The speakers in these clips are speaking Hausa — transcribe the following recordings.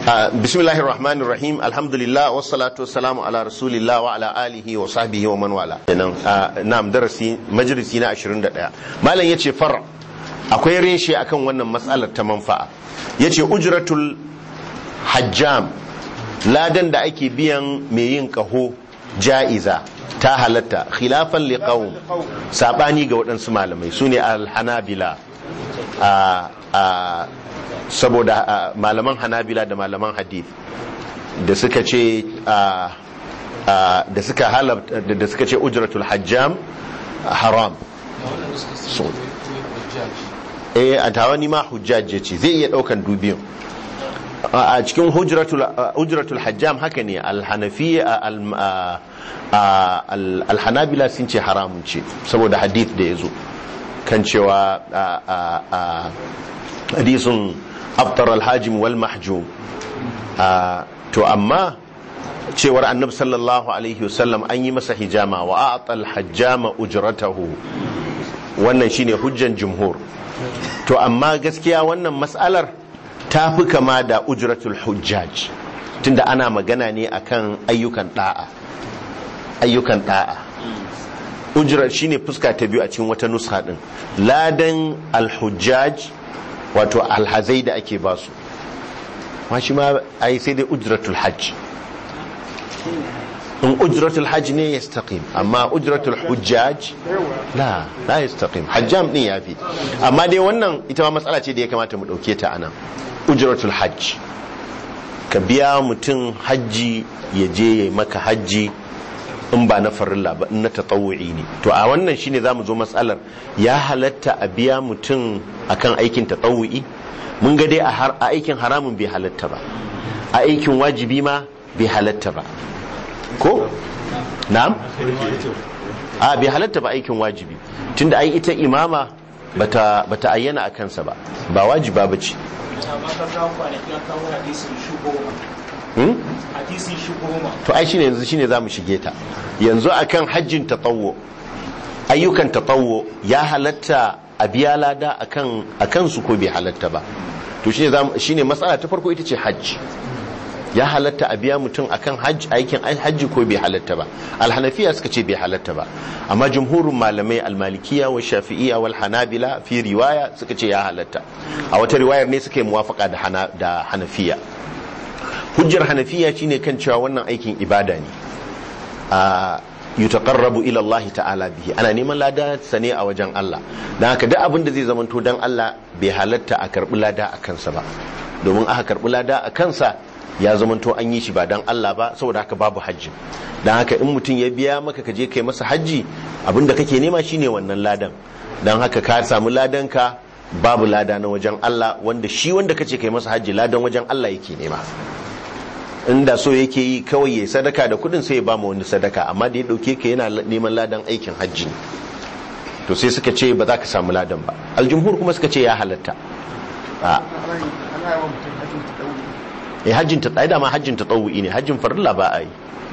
bismillahir rahmanir rahim alhamdulillah wassalatu wassalamu ala rasulillah wa ala alihi wa sahbihi wa man wala nan na'am darasi majalisi na 21 malam yace far akwai reshe akan wannan matsalar ta manfa'a yace ujratul hajjam ladan da ake biyan mai yin kaho ja'iza ta halatta khilafan liqaum sabani ga waɗansu malamai sune al-hanabila a saboda malaman hanabila da malaman hadith da suka ce da suka halabta da suka ce ujratul hajjam haram eh a tawani ma hujjaj ce zai iya daukan dubiyan a cikin hujratul hajjam haka ne alhanafiya alhanabila sun ce haramun ce saboda hadith da ya zo kan cewa hadisun aftar alhajim wal mahjum to amma cewar annabi sallallahu alaihi wasallam an yi masa hijama wa a'tal hajjama ujratahu wannan shine hujjan jumhur to amma gaskiya wannan mas'alar ta fi kama da ujratul hujjaj tunda ana magana ne akan ayyukan da'a ayyukan da'a ujrar shine fuska ta biyu a cikin wata nuska din ladan alhujjaj wato alhazai da ake basu ma shi ma ai sai dai ujratul hajj in ujratul hajj ne yastaqim amma ujratul hujjaj la la yastaqim hajjam din yafi amma dai wannan ita ma matsala ce da ya kamata mu dauke ta anan ujratul hajj ka biya mutum hajji ya je ya maka hajji in ba na farilla ba in na tatawu'i ne to a wannan shine zamu zo matsalar ya halatta a biya mutum akan aikin tatawu'i mun ga dai a aikin haramun bai halatta ba a aikin wajibi ma bai halatta ba ko na'am a bai halatta ba aikin wajibi tunda ai ita imama bata bata ayyana a kansa ba ba wajiba bace hadisin shi goma to ai shine yanzu shine zamu shige ta yanzu akan hajjin tatawwu ayyukan tatawwu ya halatta a biya lada akan akan su ko bai halatta ba to shine zamu shine matsala ta farko ita ce hajji ya halatta a biya mutum akan hajji aikin hajji ko bai halatta ba alhanafiya suka ce bai halatta ba amma jumhurin malamai almalikiya wa shafi'iyya wal hanabila fi riwaya suka ce ya halatta a wata riwayar ne suka yi muwafaka da hanafiya hujjar hanafiya shine kan cewa wannan aikin ibada ne a yutaqarrabu ila Allah ta'ala bihi ana neman lada sane a wajen Allah dan haka duk abin da zai zamanto dan Allah bai halatta a karbi lada a kansa ba domin aka karbi lada a kansa ya zamanto an yi shi ba dan Allah ba saboda haka babu hajji dan haka in mutum ya biya maka ka je kai masa hajji abinda kake nema shine wannan ladan dan haka ka samu ladan ka babu lada na wajen Allah wanda shi wanda kace kai masa hajji ladan wajen Allah yake nema inda so yake yi kawai ya sadaka da kudin sai ya ba mu wani sadaka amma da ya dauke ka yana neman ladan aikin hajji to sai suka ce ba za ka samu ladan ba aljumhur kuma suka ce ya halatta a eh hajjin ta da ma hajjin ta tsawi ne hajjin farilla ba a yi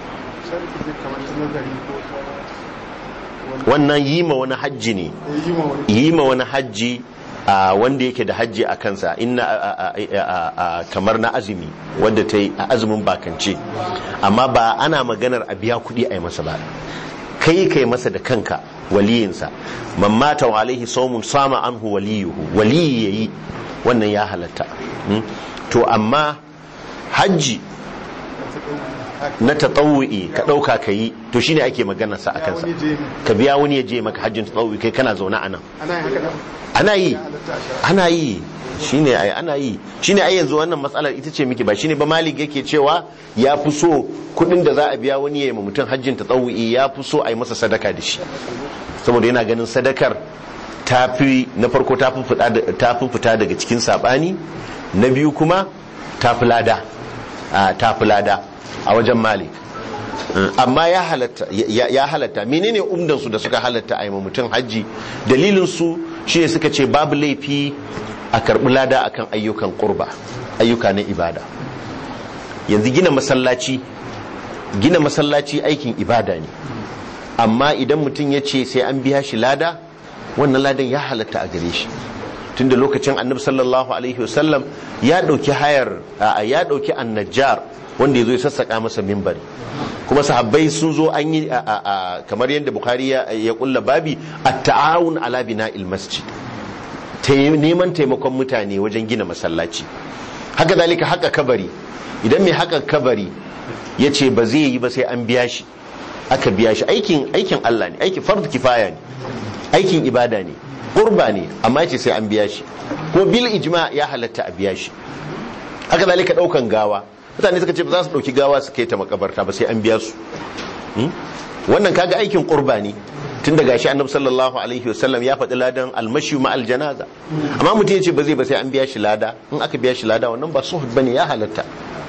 wannan yi ma wani hajji ne yi ma wani hajji wanda yake da hajji a kansa inna kamar na azumi wanda ta yi a azumin bakance amma ba ana maganar a biya kuɗi a yi masa ba kai kai masa da kanka waliyinsa man mata wa alaihi saumun sama anhu waliyuhu waliyi yayi wannan ya halatta to amma hajji na tatawu'i ka ɗauka ka yi to shine ake magana sa a kansa ka biya wani ya je maka hajjin tatawu'i kai kana zaune a nan ana yi ana yi shine ai ana yi shine ai yanzu wannan matsalar ita ce miki ba shine ba malik yake cewa ya fi so kudin da za a biya wani ya yi mutum hajjin tatawu'i ya fi so a yi masa sadaka da shi saboda yana ganin sadakar ta fi na farko ta fi fita daga cikin sabani na biyu kuma ta fi lada ta fi lada a wajen malik amma ya halatta ya halatta menene umdan su da suka halatta a yi mutum hajji dalilin su shine suka ce babu laifi a karbi lada akan ayyukan kurba ayyuka na ibada yanzu gina masallaci gina masallaci aikin ibada ne amma idan mutum ya ce sai an biya shi lada wannan ladan ya halatta a gare shi tunda lokacin annabi sallallahu alaihi wasallam ya dauki hayar ya dauki annajjar wanda yazo ya sassaka masa mimbari kuma sahabbai sun zo an yi kamar yadda bukhari ya kulla babi at-ta'awun ala bina'il masjid neman taimakon mutane wajen gina masallaci haka zalika haka kabari idan mai haka kabari ya ce ba zai yi ba sai an biya shi aka biya shi aikin aikin Allah ne aikin fardu kifaya ne aikin ibada ne qurba ne amma yace sai an biya shi ko bil ijma ya halatta a biya shi haka zalika daukan gawa mutane suka ce ba za su dauki gawa su kai ta makabarta ba sai an biya su wannan kaga aikin qurba ne tun daga shi annabi sallallahu alaihi wasallam ya faɗi ladan almashi ma aljanaza amma mutum ya ce ba zai ba sai an biya shi lada in aka biya shi lada wannan ba suhud bane ya halatta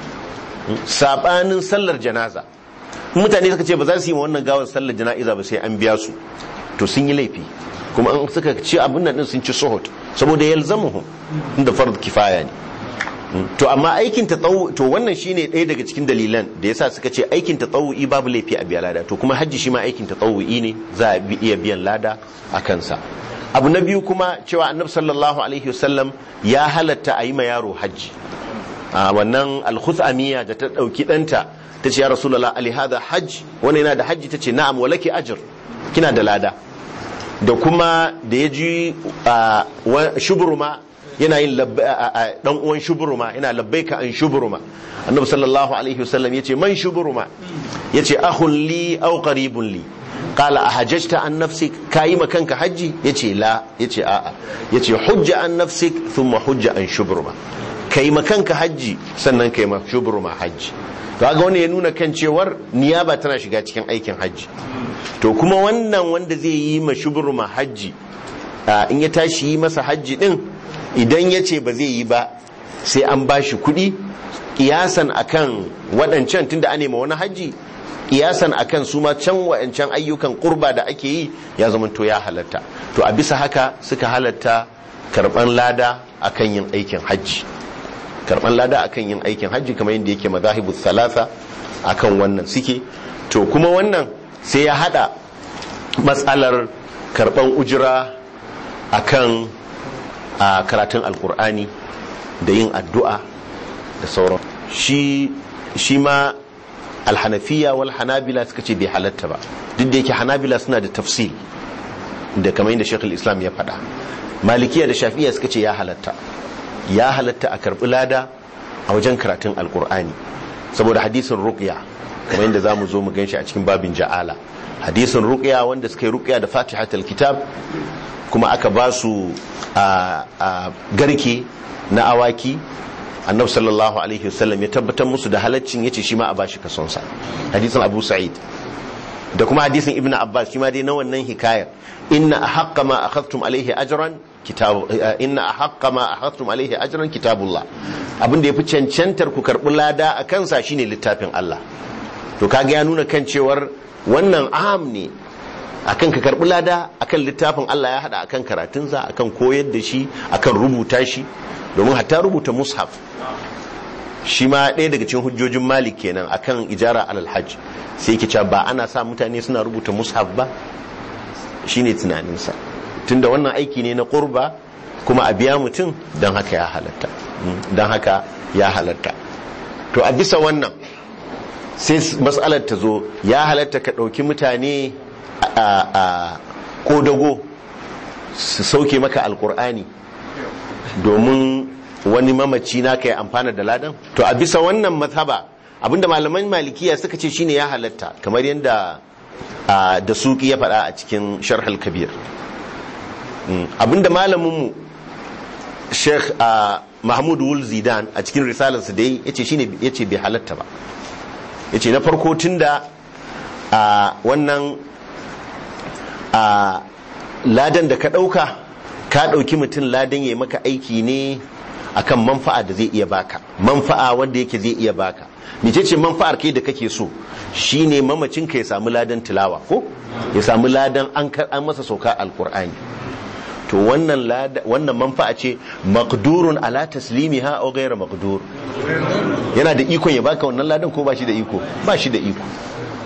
sabanin sallar janaza mutane suka ce ba za su yi ma wannan gawar sallar jana'iza ba sai an biya su to sun yi laifi kuma an suka ci abin nan din sun ci suhud saboda yalzamuhum inda fard kifaya ne to amma aikin tatawu to wannan shine ɗaya daga cikin dalilan da yasa suka ce aikin tatawu'i babu laifi a biya lada to kuma hajji shi ma aikin tatawu'i ne za a iya biyan lada a kansa abu na biyu kuma cewa annabi sallallahu alaihi wasallam ya halatta a yi ma yaro hajji a wannan alkhuzamiya da ta dauki danta ta ce ya rasulullah ali hada hajj wani yana da hajji ta ce na'am walaki ajr kina da lada da kuma da ya ji shuburuma yana yin dan uwan shuburuma yana labbaika an shuburuma annabi sallallahu alaihi wasallam yace man shuburuma yace akhun li aw qaribun li qala ahajjta an nafsik kayi ma kanka haji yace la yace a'a yace hujja an nafsik thumma hujja an shuburuma kai ma kanka haji sannan kai ma shuburuma haji to ga wani ya nuna kan cewar niyaba tana shiga cikin aikin haji to kuma wannan wanda zai yi ma shuburuma haji in ya tashi yi masa haji din idan ya ce ba zai yi ba sai an ba shi kuɗi ƙiyasan akan waɗancan tunda an nema wani hajji ƙiyasan akan su ma can waɗancan ayyukan ƙurba da ake yi ya zama to ya halatta to a bisa haka suka halatta karɓan lada akan yin aikin hajji karɓan lada akan yin aikin hajji kamar yadda yake mazahibu salasa akan wannan suke to kuma wannan sai ya haɗa matsalar karɓan ujira akan a karatun alkur'ani da yin addu'a da sauran shi shi ma alhanafiya wal hanabila suka ce bai halatta ba duk da yake hanabila suna da tafsil da kamar yadda shekul islam ya faɗa malikiya da shafiya suka ce ya halatta ya halatta a karɓi lada a wajen karatun alkur'ani saboda hadisin ruqya kamar yadda za mu zo mu ganshi a cikin babin ja'ala hadisin ruqya wanda suka yi ruqya da fatihatul kitab kuma aka ba su a garke na awaki annabi sallallahu alaihi wasallam ya tabbatar musu da halaccin yace shi ma a bashi kasonsa hadisin abu sa'id da kuma hadisin ibnu abbas shi ma dai na wannan hikayar inna ahaqqa ma akhadtum alaihi ajran kitabu inna ahaqqa ma akhadtum alaihi ajran kitabullah abin da yafi cancantar ku karbi lada a kansa shine littafin Allah to kaga ya nuna kan cewar wannan aham ne akan ka karbi lada akan littafin Allah ya hada akan karatunsa akan koyar da shi akan rubuta shi domin hatta rubuta mushaf shi ma ɗaya daga cikin hujjojin malik kenan akan ijara alal hajj sai yake cewa ba ana sa mutane suna rubuta mushaf ba shine tunaninsa tunda wannan aiki ne na qurba kuma a biya mutum don haka ya halatta don haka ya halatta to a bisa wannan sai matsalar ta zo ya halatta ka ɗauki mutane a kodago su sauke maka alkur'ani domin wani mamaci na ka yi amfana da ladan to a bisa wannan mazhaba abinda malaman malikiya suka ce shine ya halatta kamar yadda da suki ya faɗa a cikin sharhal kabir abinda malaminmu sheikh mahmud wul zidan a cikin risalarsa da ya ce shine ya ce bai halatta ba ya ce na farko tun da wannan a ladan da ka ɗauka ka ɗauki mutum ladan ya maka aiki ne akan manfa'a da zai iya baka manfa'a wanda yake zai iya baka mece ce manfa'ar kai da kake so shine mamacin ka ya samu ladan tilawa ko ya samu ladan an an masa sauka alkur'ani to wannan wannan manfa'a ce maqdurun ala taslimiha aw ghayra maqdur yana da ikon ya baka wannan ladan ko ba shi da iko ba shi da iko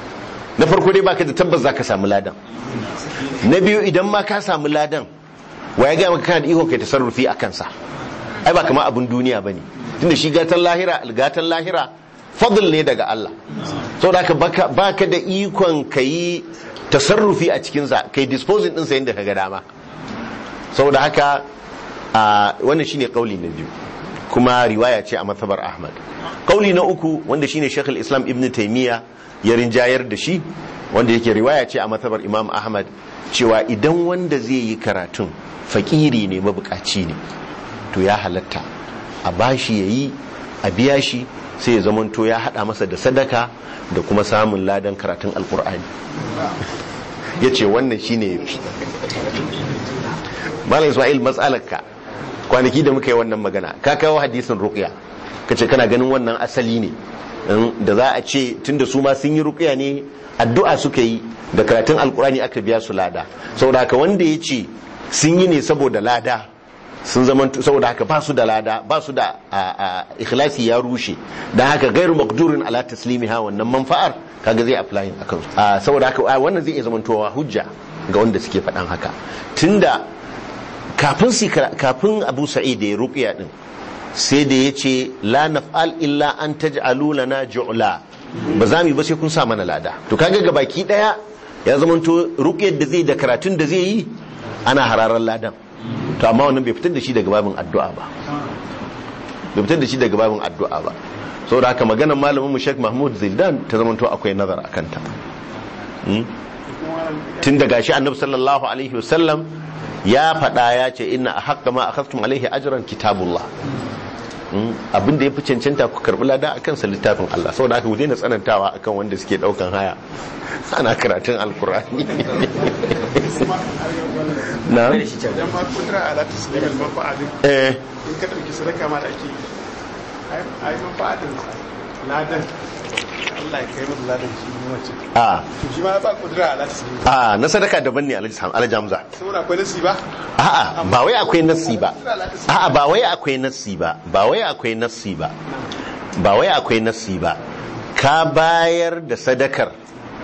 na farko dai baka da tabbas zaka samu ladan na biyu idan ma ka samu ladan wa ya gaya maka kana da iko kai tasarrufi a kansa ai ba kamar abin duniya bane tunda shi gatan lahira gatan lahira fadl ne daga Allah saboda haka baka baka da ikon kai tasarrufi a cikin sa kai disposing din sa yanda kaga dama saboda haka a wannan shine kauli na biyu kuma riwaya ce a matsabar Ahmad kauli na uku wanda shine Sheikh islam Ibn Taymiyyah ya rinjayar da shi wanda yake riwaya ce a matsabar Imam Ahmad cewa idan wanda zai yi karatun fakiri ne mabukaci ne to ya halatta a bashi yayi a biya shi sai ya zamanto ya hada masa da sadaka da kuma samun ladan karatun alkur'ani ya ce wannan shine yafi malam ismail matsalarka kwanaki da muka yi wannan magana ka kawo hadisin ruqya ka ce kana ganin wannan asali ne da za a ce tunda su ma sun yi ruqya ne addu'a suka yi da karatun alkurani aka biya su lada saboda haka wanda ya ce sun yi ne saboda lada sun zama saboda haka ba su da lada ba su da ikhlasi ya rushe dan haka gairu maqdurin ala taslimiha wannan manfa'ar kaga zai applying akan su saboda haka wannan zai iya zamantowa hujja ga wanda suke faɗan haka tunda kafin si kafin Abu Sa'id da ya ruqiya din sai da yace la naf'al illa an taj'alu lana ju'la ba za mu ba sai kun sa mana lada to kaga ga baki daya ya zamanto ruqyar da zai da karatun da zai yi ana hararar ladan to amma wannan bai fitar da shi daga babin addu'a ba bai fitar da shi daga babin addu'a ba saboda haka maganar malamin mu Sheikh Mahmud Zildan ta zamanto akwai nazar akan ta tun daga shi annabi sallallahu alaihi wasallam ya faɗa ya ce inna ahqqa ma akhadtum alaihi ajran kitabullah abin da ya fi cancanta ku karɓi lada a kansa littafin Allah saboda haka ku daina tsanantawa akan wanda suke ɗaukan haya ana karatun alkur'ani na idan ma kudura ala taslimin manfa'adin eh in ka ɗauki sadaka ma da ake yi ai manfa'adin ladan Allah ya kai masa ladan shi ne wacce a to shi ma ba kudura ala taslimin a na sadaka daban ne alhaji Sam- alhaji Hamza saboda akwai nasi ba a'a ba wai akwai nassi ba a'a ba wai akwai nassi ba ba wai akwai nassi ba ba wai akwai nassi ba ka bayar da sadakar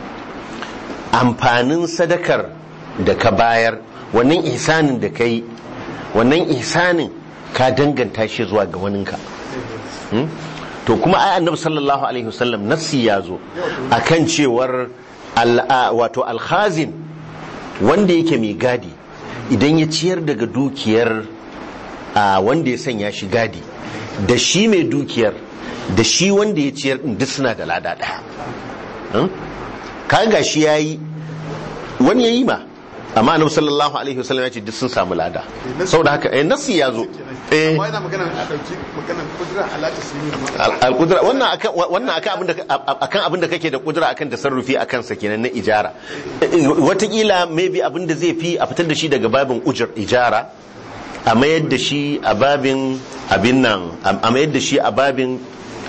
amfanin sadakar da ka bayar wannan ihsanin da ka yi wannan ihsanin ka danganta shi zuwa ga waninka Hmm? to kuma ai annabi sallallahu alaihi wasallam nassi ya zo akan cewar al- wato alkhazin wanda yake mai gadi idan ya ciyar daga dukiyar a wanda ya sanya shi gadi da shi mai dukiyar da shi wanda ya ciyar din duk suna da lada daya Hmm? kaga shi yayi wani yayi ma amma annabi sallallahu alaihi wasallam ya ce duk sun samu lada saboda haka eh nasi ya zo eh amma yana magana a ɗauki magana kudura ala taslimin al-qudra wannan akan wannan akan abin da akan abin da kake da kudura akan tasarrufi akan sa kenan na ijara watakila maybe abin da zai fi a fitar da shi daga babin ujar ijara a mayar da shi a babin abin nan a mayar da shi a babin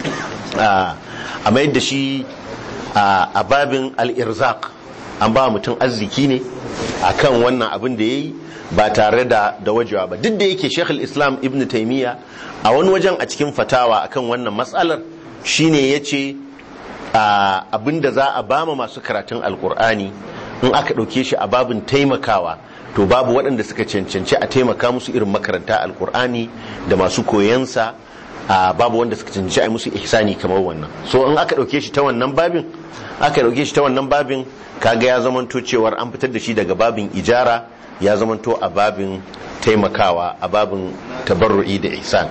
a mayar da shi a babin al-irzaq an ba mutum arziki ne akan wannan abin da yayi ba tare da da wajewa ba duk da yake Sheikh islam Ibn Taymiyyah a wani wajen a cikin fatawa akan wannan matsalar shine yace abin da za a bama masu karatun alkur'ani in aka ɗauke shi a babin taimakawa to babu waɗanda suka cancanci a taimaka musu irin makaranta alkur'ani da masu koyansa a babu wanda suka cancanci a yi musu ihsani kamar wannan so in aka ɗauke shi ta wannan babin aka ɗauke shi ta wannan babin kaga ya zamanto cewar an fitar da shi daga babin ijara ya zamanto a babin taimakawa a babin tabarru'i da ihsan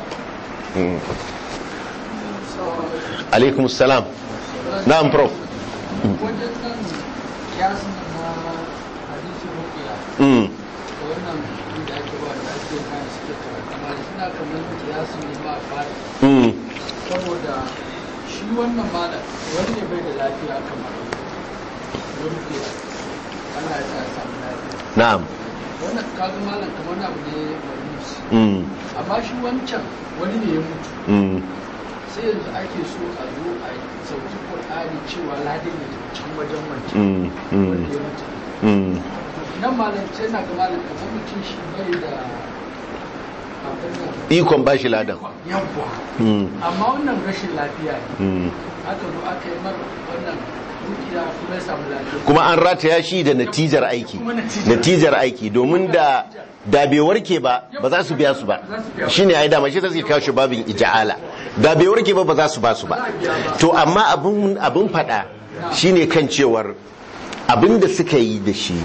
alaikum salam na'am prof wajen nan kiyasin na hadisin rukiya mm. da wannan da ake ba da ake kan suke karatu amma suna kamar kiyasin ne ba fara Mm. saboda shi wannan malam wani ne bai da lafiya kamar wani ke Allah ya sa ya samu lafiya na'am wannan kaga malam kamar wani abu ne mai musu mm. amma shi wancan wani ne ya mutu Mm. sai yanzu ake so a zo a yi sauki Qur'ani cewa ladin ya tafi can wajen wancan Mm. Mm. wanda ya mutu Mm. nan malam sai na ga malam kamar mutum shi bai da abin nan ikon bashi ladan yawwa Mm. amma wannan rashin lafiya ne Mm. aka zo aka yi mara wannan dukiya kuma ya samu lafiya kuma an rataya shi da natijar aiki natijar aiki domin da da bai warke ba ba za su biya su ba shine ai dama shi ta suke kawo shi babin ija'ala da bai warke ba ba za su ba su ba to amma abin abin fada shine kan cewar abin da suka yi da shi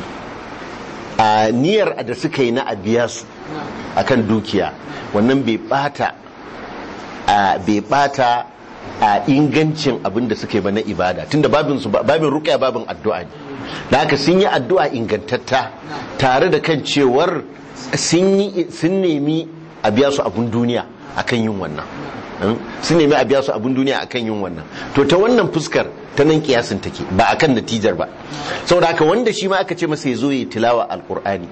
a niyyar da suka yi na a biya su akan dukiya wannan bai bata a bai bata a ingancin abin da suka yi ba na ibada tunda babin su babin ruqya babin addu'a ne da haka sun yi addu'a ingantatta tare da kan cewar sun yi sun nemi a biya su abun duniya akan yin wannan Hmm? sun nemi a biya su abun duniya akan yin wannan to ta wannan fuskar ta nan kiyasin take ba akan natijar ba saboda haka wanda shi ma aka ce masa ya zo ya tilawa alqur'ani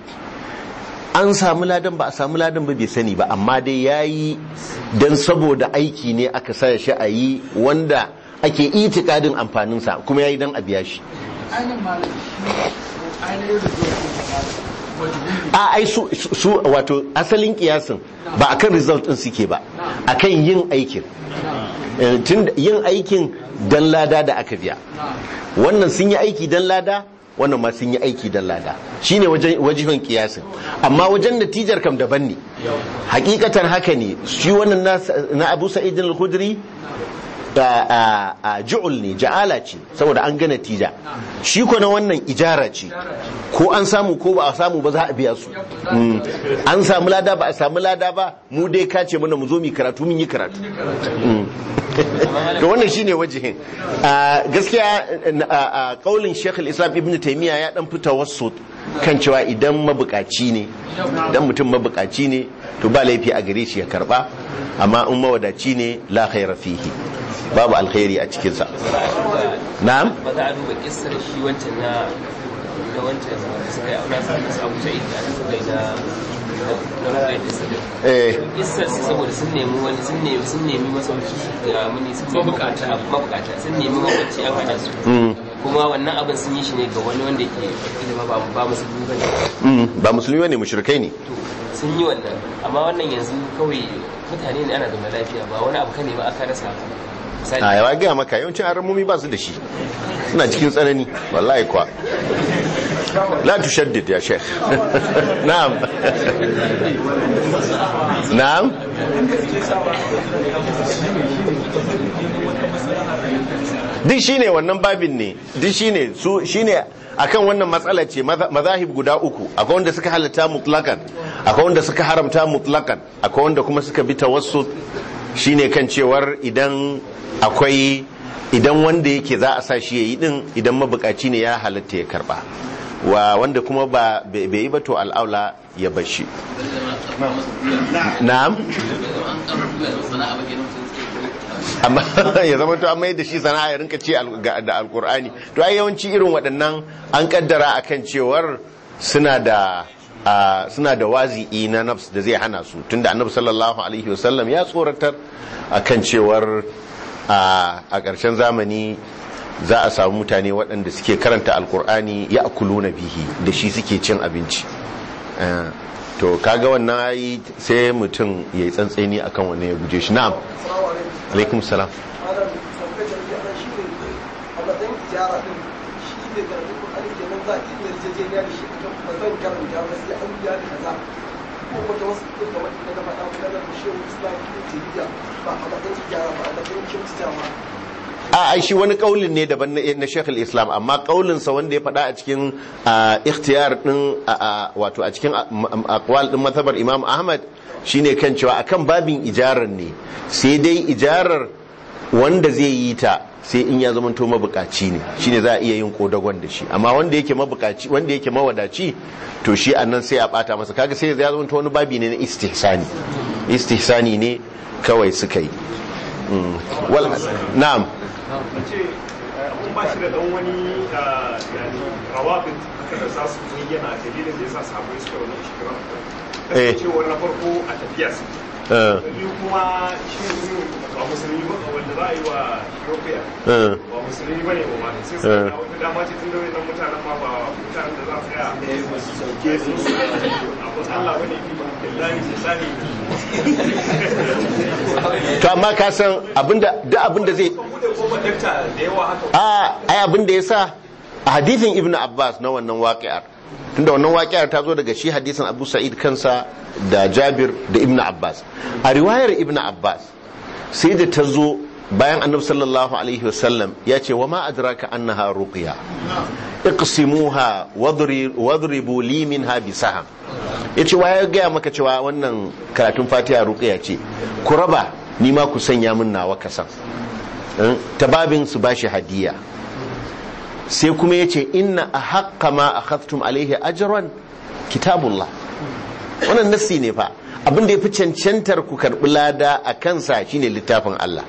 an samu ladan ba a samu ladan ba bai sani ba amma dai ya yi don saboda aiki ne aka sa shi a yi wanda ake itikadin amfaninsa kuma ya yi don a biya shi ainihin malam shi ainihin result ɗin malam wajibi a ai su, su wato asalin kiyasin ba akan result din suke ba akan yin aikin Eh, tun da- yin aikin dan lada da aka biya wannan sun yi aiki dan lada wannan ma sun yi aiki dan lada shine wajen wajihin kiyasin amma wajen natijar kam daban ne hakikatan haka ne shi wannan na, na Abu Sa'id al-Khudri da a, a ju'ul ne ja'ala ce saboda an ga natija shi ko na wannan ijara ce ko an samu ko ba a samu ba za a biya su Mm. an samu lada ba a samu lada ba mu dai ka ce mana mu zo mu yi karatu mun yi karatu Mm. to wannan shine wajihin a gaskiya a kaulin Sheikh al-Islam Ibn Taymiyyah ya dan fita wasu kan cewa idan mabukaci ne idan mutum mabukaci ne to ba laifi a gare shi ya karba amma in mawadaci ne la khaira fihi babu alkhairi a cikin sa na'am ba za a duba kissar shi wancan na na wancan wanda suka yi auna su abu sa'id da aka suka yi na na na da kissar eh kissar su saboda sun nemi wani sun nemi sun nemi masauki ga muni sun nemi mabukata mabukata sun nemi makwabci an hana su mm, kuma wannan abin sun yi shi ne ga wani wanda ke ilima ba ba musulmi bane mm, ba musulmi ne mushrikai ne to sun yi wannan amma wannan yanzu kawai mutane ne ana da lafiya ba wani abu ka nema aka rasa misali a yawa gaya maka yawancin aramomi ba su da shi suna cikin tsanani wallahi kwa la tushaddid ya sheikh na'am na'am duk shine wannan babin ne duk shine su shine akan wannan matsala ce maza- mazahib guda uku akwai wanda suka halatta mutlakan akwai wanda suka haramta mutlakan akwai wanda kuma suka bi tawassul shine kan cewar idan akwai idan wanda yake za a sa shi yayi din idan mabukaci ne ya halatta ya karba wa wanda kuma ba bai bai yi ba to al'aula ya bashi na'am amma ya zama to an mai da shi sana'a ya rinka ce al- ga- da alkur'ani to ai yawanci irin waɗannan an kaddara akan cewar suna da a, suna da wazi'i na nafs da zai hana su tunda annabi sallallahu alaihi wasallam ya tsoratar akan cewar a a ƙarshen zamani za a samu mutane waɗanda suke karanta alkur'ani ya na bihi da shi suke cin abinci Eh, to kaga wannan ai sai mutum ya yi tsantseni akan wannan ya guje shi na'am alaikum salam malam tambayar da nake anan shine a matsayin tijara din shi ne karatu ko an kenan za a iya yarjejeniya da shi akan ba zan karanta ba sai an biya da kaza ko wata wasu ɗin da wata da na faɗa ko da shehu islam ibn taymiya ba a matsayin tijara ba a matsayin kyautatawa a ai shi wani kaulin ne daban na na Sheikh islam amma kaulin sa wanda ya faɗa a cikin ah, ikhtiyar din ah, ah, wato a cikin ah, m- m- aqwal din mazhabar Imam Ahmad shine kan cewa akan babin ijarar ne sai dai ijarar wanda zai yi ta sai in ya zama to mabukaci ne shine za a iya yin kodagon da shi amma wanda yake mabukaci wanda yake mawadaci to shi annan sai a bata masa kaga sai ya zama to wani babi ne na istihsani istihsani ne kawai suka yi Mm. wal na'am ce mun ba shi da dan wani yani rawabin haka da za su bayyana dalilin da yasa sahabbai suka wani shikiran Eh. kasancewar na farko a tafiya su eh, da biyu kuma shi mutum ba musulmi ba wanda za a yi wa rukiya eh. ba musulmi ba ne ba mata sai su Eh. ga wata dama ce tun da wannan mutanen ma ba mutanen da za su tsaya ke su abu Allah bane billahi billahi to amma ka san abinda duk abinda zai kan bude kofar dakta da yawa haka a ai abin da yasa a hadithin ibnu abbas na wannan waqi'ar tunda wannan waqi'ar ta zo daga shi hadisin abu sa'id kansa da jabir da ibnu abbas a riwayar ibnu abbas sai da ta zo bayan annabi sallallahu alaihi wasallam ya ce wa ma adraka annaha ruqya iqsimuha wadri- wadribu li minha bisaham yace wa ya gaya maka cewa wannan karatun fatiha ruqya ce ku raba ni ma ku sanya min nawa kasan Eh, ta babin su bashi hadiya sai kuma ya ce inna a haƙƙa ma a haftun alaihi ajiyarwan kitabullah wannan nassi ne fa abinda ya fi cancantar ku karɓi lada a kansa shine littafin Allah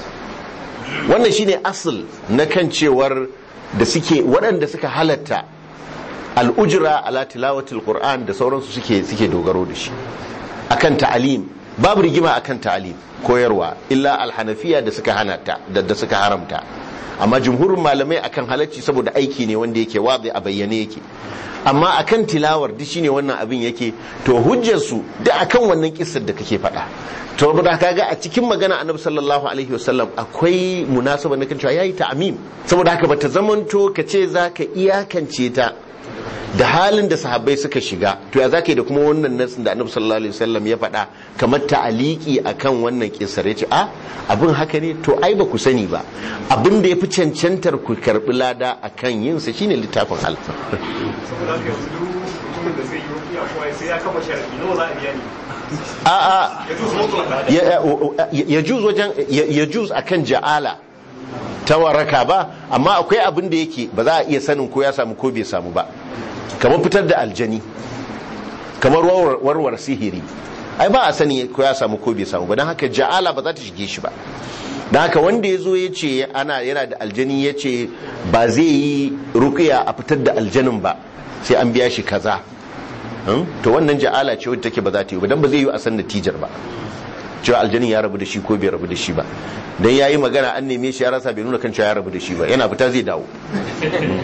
wannan shine asal na kan cewar da suke waɗanda suka halatta al'ujira ala tilawatul qur'an da sauransu suke suke dogaro da shi akan ta'alim babu rigima akan ta'alim koyarwa illa alhanafiya da suka hanata da da suka haramta amma jumhurin malamai akan halacci saboda aiki ne wanda yake wazi a bayyane yake amma akan tilawar duk shine wannan abin yake to hujjar su da akan wannan kissar da kake faɗa to da kaga a cikin magana annabi sallallahu alaihi wasallam akwai munasaba na kan cewa yayi ta'mim saboda haka bata zamanto kace zaka iyakance ta da halin da sahabbai suka shiga to ya zaka yi da kuma wannan nasin da annabi sallallahu alaihi wasallam ya faɗa kamar ta'aliki akan wannan kisar yace a abin haka ne to ai ba ku sani ba abin da yafi cancantar ku karbi lada akan yin sa shine littafin Allah saboda haka yanzu duk mutumin da zai yi rukiya ko sai ya kama sharadi nawa za a biya ni a a ya zo su mutu ya ya juz wajen ya ya juz akan ja'ala ta waraka ba amma akwai abin da yake ba za a iya sanin ko ya samu ko bai samu ba kamar fitar da aljani kamar warwar warwar sihiri ai ba a sani ko ya samu ko bai samu ba don haka ja'ala ba za ta shige shi ba don haka wanda ya zo ya ce ana yana da aljani ya ce ba zai yi rukiya a fitar da aljanin ba sai an biya shi kaza Hmm? to wannan ja'ala ce wadda take ba za ta yi ba dan ba zai yi a san natijar ba cewa aljanin ya rabu da shi ko bai rabu da shi ba dan yayi magana an neme shi ya rasa bai nuna kan cewa ya rabu da shi ba yana fita zai dawo so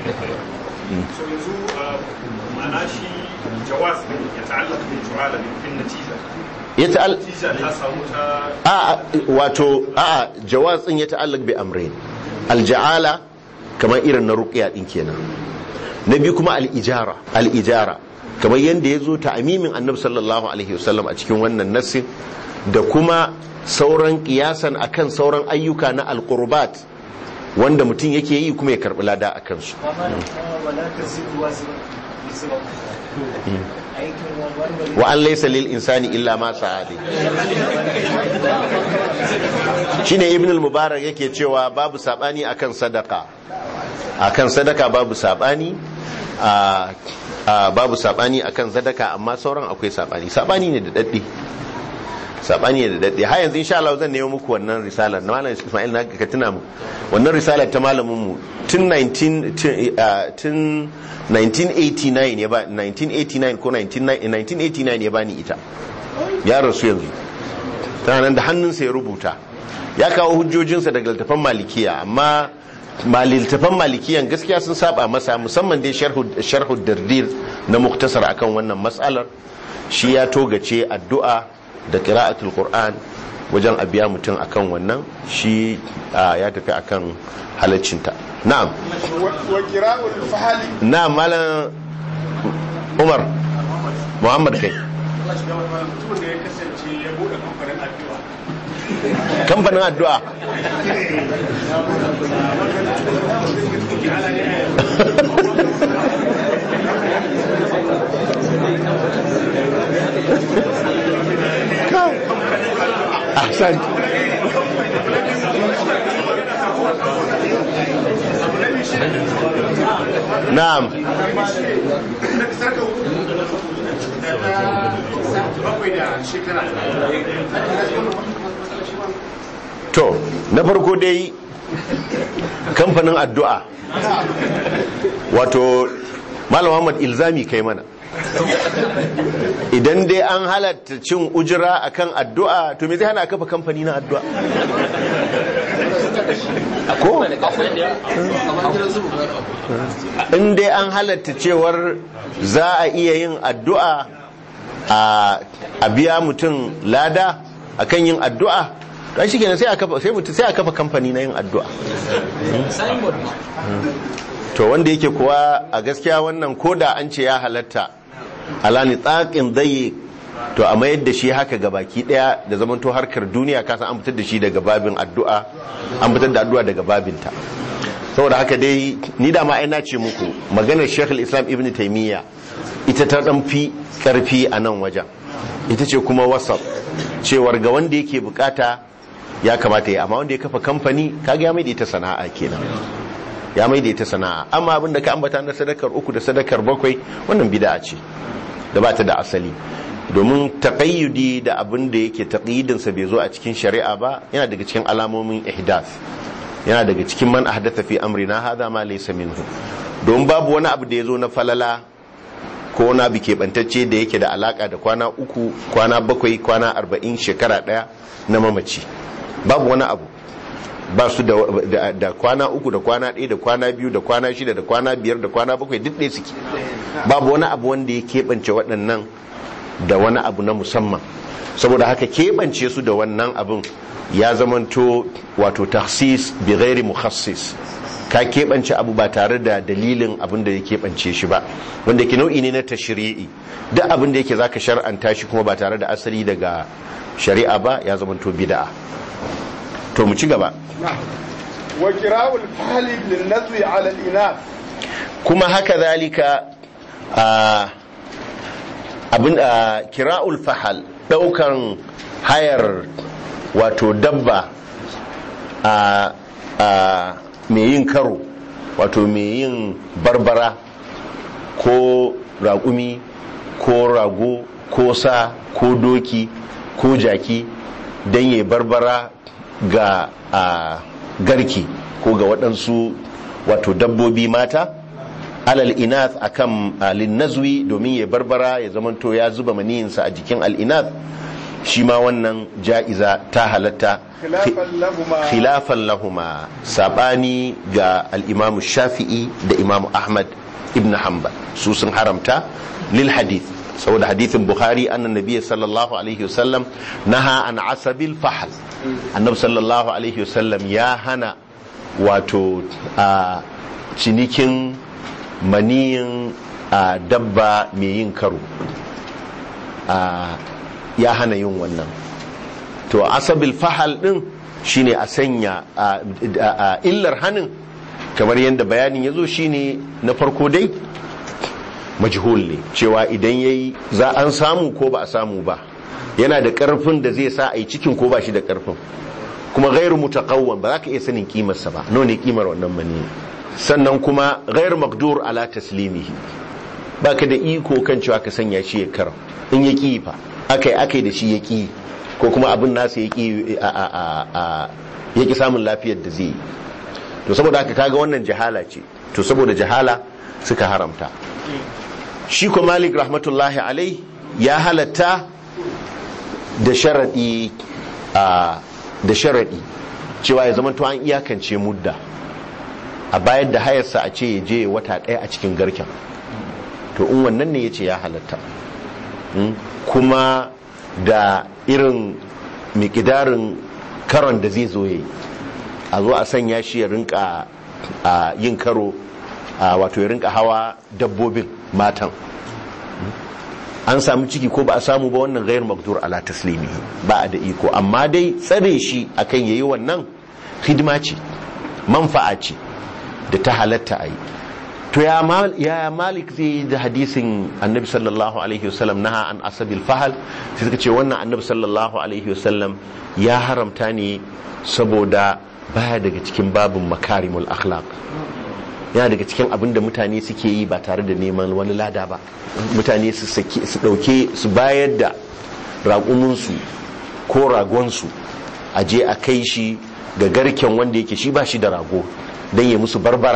yanzu uh, ma'ana shi jawaz ne ya ta'allaka bil ju'ala min fin natija ya ta'al natija ta samu ta a wato a jawaz din ya ta'allaq bi amrayn alja'ala kamar irin na ruqya din kenan na biyu kuma al-ijara al-ijara kamar yanda yazo ta amimin annabi sallallahu alaihi wasallam a cikin wannan nassin da kuma sauran kiyasan akan sauran ayyuka na al-qurbat wanda mutum yake yi kuma ya karbi lada akan su wa an laysa lil insani illa ma sa'adi shine ibn al-mubarak yake cewa babu sabani akan sadaka akan sadaka babu sabani a a babu sabani akan sadaka amma sauran akwai sabani sabani ne da daddi sabani ne da daddi har yanzu insha Allah zan nemo muku wannan risalar na malam Ismail na ka tuna mu wannan risalar ta malamin mu tun 19 tun, ah, tun 1989 ya ba 1989 ko 1989 ya bani ita ya rasu yanzu tana nan da hannunsa ya rubuta ya kawo hujjojinsa daga littafan malikiya amma littafan malikiyan gaskiya sun saba masa musamman dai sharhu dirdir na muktasar akan wannan matsalar shi ya togace addu'a da qira'atul qur'an wajen abiya mutum akan wannan shi ah, ya tafi akan halaccinta na'am wa kira'ul fahali na'am malam umar muhammad kai Allah shi gama malam mutumin da ya kasance ya bude kamfanin addu'a kamfanin addu'a ahsan na'am bakwai da shekara to na farko dai kamfanin addu'a wato malam Muhammad ilzami kai mana idan dai an halatta cin ujira akan addu'a to me zai hana kafa kamfani na addu'a ko in dai an halatta cewar za a iya yin addu'a a biya mutum lada akan yin addu'a kan shi kenan sai a kafa sai mutum sai a kafa kamfani na yin addu'a to wanda yake kuwa a gaskiya wannan koda an ce ya halatta alani tsakin zai to a mayar da shi haka ga baki daya da zaman to harkar duniya kasan an fitar da shi daga babin addu'a an fitar da addu'a daga babinta saboda haka dai ni da ma na ce muku maganar Sheikh Islam Ibn Taymiyyah ita ta dan fi karfi a nan wajen ita ce kuma wasaf cewar ga wanda yake bukata ya kamata ya amma wanda ya kafa kamfani kaga ya mai da ita sana'a kenan ya mai da ita sana'a amma abin da ka ambata na sadakar uku da sadakar bakwai wannan bid'a ce da ba ta da asali domin taqayyudi da abin da yake taqyidin sa bai zo a cikin shari'a ba yana daga cikin alamomin ihdath yana daga cikin man ahdatha fi amrina hadha ma laysa minhu don babu wani abu da ya zo na falala ko na bi keɓantacce da yake da alaka da kwana uku kwana bakwai kwana arba'in shekara ɗaya na mamaci babu wani abu ba su da, da, kwana uku da kwana ɗaya da kwana biyu da kwana shida da kwana biyar da kwana bakwai duk ɗaya suke babu wani abu wanda ya keɓance waɗannan da wani abu na musamman saboda haka keɓance su da wannan abin ya zamanto wato tahsis bi ghairi mukhassis ka keɓance abu ba tare da dalilin abin da ya keɓance shi ba wanda ke nau'i ne na tashri'i duk abin da yake zaka shar'anta shi kuma ba tare da asali daga shari'a ba ya zamanto bid'a to mu ci gaba wa kira'ul fahli lin nazwi ala al inath kuma haka zalika abin kira'ul fahal daukan hayar wato dabba a mai yin karo wato mai yin barbara ko raƙumi ko rago ko sa ko doki ko jaki don yi barbara ga garki ko ga waɗansu wato dabbobi mata alal inath akan linnazwi domin ya barbara ya zamanto ya zuba maniyinsa a jikin al'inath shi ma wannan ja'iza ta halatta khilafan lahuma sabani ga al'imamu shafi'i da imamu ahmad ibn hanbal su sun haramta lil hadith saboda hadithin bukhari annan nabiyyi sallallahu alaihi wasallam naha an asabil fahal annabi sallallahu alaihi wasallam ya hana wato a cinikin maniyin dabba mai yin karo ya hana yin wannan to asabil fahal din shine a sanya illar hanin kamar yadda bayanin ya zo shine na farko dai majhul ne cewa idan yayi za an samu ko ba a samu ba yana da karfin da zai sa a yi cikin ko ba shi da karfin kuma gairu mutaqawwan ba za ka iya sanin kimarsa ba nawa ne kimar wannan mani sannan kuma gairu maqdur ala taslimihi baka da iko kan cewa ka sanya shi ya kara in ya ki fa akai akai da shi ya ki ko kuma abin nasa ya ki ya ki samun lafiyar da zai yi to saboda haka kaga wannan jahala ce to saboda jahala suka haramta shi ko malik rahmatullahi alai ya halatta da sharadi da sharadi cewa ya zama to an iyakance mudda a bayar da hayarsa a ce ya je wata ɗaya a cikin garken to in wannan ne ya ce ya halatta kuma da irin mikidarin karon da zai zo ya yi a zo a sanya shi ya rinka yin karo wato ya rinka hawa dabbobin matan an samu ciki ko ba a samu ba wannan gairu makdur ala taslimi ba a da iko amma dai tsare shi akan yayi wannan hidima ce manfa'a ce da ta halatta a yi to ya malik zai yi da hadisin annabi sallallahu alaihi wasallam naha an asabil fahal sai suka ce wannan annabi sallallahu alaihi wasallam ya haramta ne saboda baya daga cikin babin makarimul akhlaq yana daga cikin abin da mutane suke yi ba tare da neman wani lada ba mutane su dauke su bayar da raƙuminsu ko ragonsu a je a kai shi ga garken wanda yake shi ba shi da rago don ya musu barbara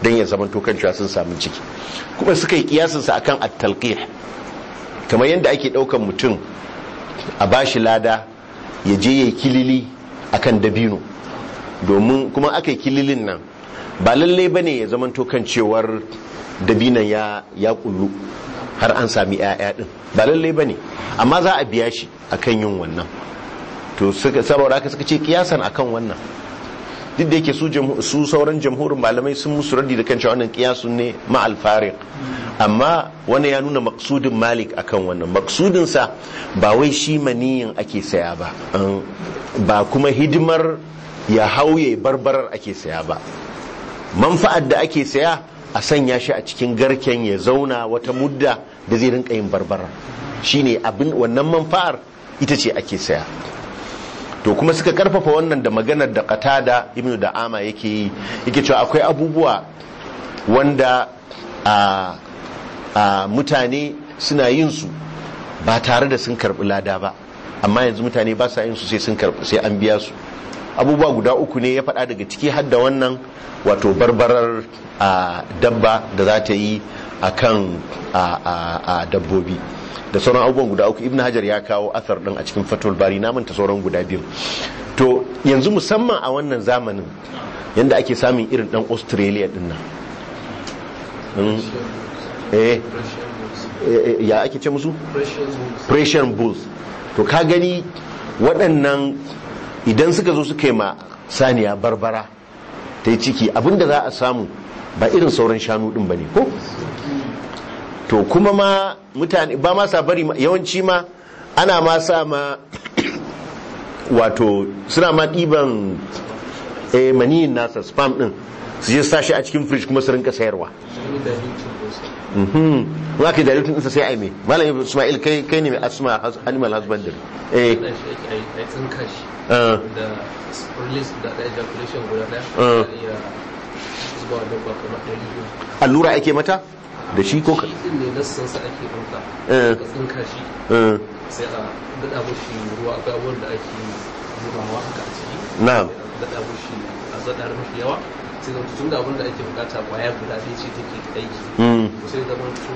don ya zama kan cewa sun samu ciki kuma suka yi kiyasinsa akan at-talqih kamar yadda ake ɗaukan mutum a bashi lada ya je ya yi kilili akan dabino domin kuma aka yi kililin nan ba lallai ba ne ya zama kan cewar dabinan ya ya kullu har an sami 'ya'ya din ba lallai ba ne amma za a biya shi akan yin wannan to suka saboda haka suka ce kiyasan akan wannan duk da yake su jamhu- su sauran jamhurin malamai sun musu raddi da kan cewa wannan kiyasun ne ma alfariq amma wannan ya nuna maksudin malik akan wannan maksudin sa ba wai shi maniyin ake saya ba an- ba kuma hidimar ya hauye barbarar ake saya ba manfa'ar da ake saya a sanya shi a cikin garken ya zauna wata mudda da zai rinka yin barbara shine abin wannan manfa'ar ita ce ake saya to kuma suka karfafa wannan da maganar da qatada ibnu da'ama yake yi yake cewa akwai abubuwa wanda a a mutane suna yin su ba tare da sun karbi lada ba amma yanzu mutane ba sa yin su sai sun karbi sai an biya su abubuwa guda uku ne ya faɗa daga ciki har da wannan wato barbarar a dabba da za ta yi a kan a dabbobi da sauran abubuwan guda uku ibn hajar ya kawo athar din a cikin fatul bari na manta sauran guda biyu to yanzu musamman a wannan zamanin yanda ake samun irin dan australia din nan Mm. eh eh, ya ake ce musu Persian bulls to ka gani waɗannan idan suka zo suka yi ma saniya barbara ta yi ciki abinda za a samu ba irin sauran shanu ɗin ba ne ko to kuma ma mutane ba ma sa bari ma- yawanci ma ana ma sa ma wato suna ma ɗiban eh, maniyin nasa spam ɗin su je su sa shi a cikin fridge kuma su rinka sayarwa Mhm. in aka yi dilutin ɗinsa sai a yi mai malam ismail kai kai ne mai asma has- animal husbandry eh da shi ake a tsinka shi ah, da release da da ejaculation guda daya Mm. da iya zuba wa dabba kamar ɗari biyu allura ake mata da shi ko ka shi din ne nassan sa ake ɗauka Eh. ka tsinka shi eh, sai a daɗa mushi ruwa ga wanda ake zubawa haka a ciki na'am a daɗa mushi a zaɗa mashi yawa sai zama tun da abin da ake bukata kwaya guda ɗaya ce take aiki Mm. sai zama to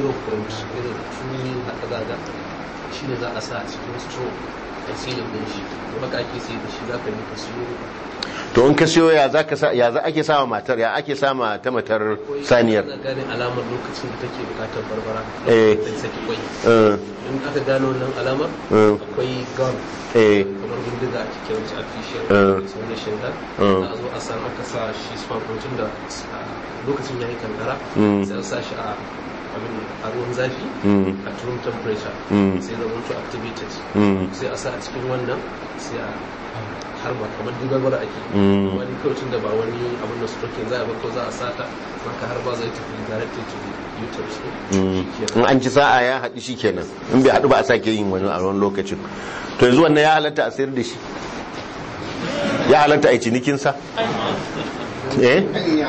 0.2 haka zaga shi ne za a sa a cikin straw a silin ɗin shi to haka ake sai da shi za ka yi ka siyo to in ka siyo ya za ka sa ya za ake sama matar ya ake sama ta matar saniyar ana gane alamar lokacin da take bukatar barbara Eh. lokacin da saki kwai eh, in aka gano wannan alamar Mm. akwai gun eh, kamar bindiga a cikin wancan artificial Eh. insemination da Mm. za a zo a san aka sa shi sperm protein da a lokacin ya yi kankara Mm. sai a sa shi a abin a ruwan zafi Mm. a room temperature Mm. sai zama to activated Mm. sai a sa a cikin wannan sai a harba kamar dubarbar ake Mm. wani kaucin da ba wani abin da stroking za a ba ko za a sata maka harba zai tafi directed to the uterus ne Mm. Shikenan. in an ci sa'a ya haɗu shi kenan in bai haɗu ba a sake yin wani a wani lokacin to yanzu wannan ya halatta a sayar da shi ya halatta a yi cinikinsa eh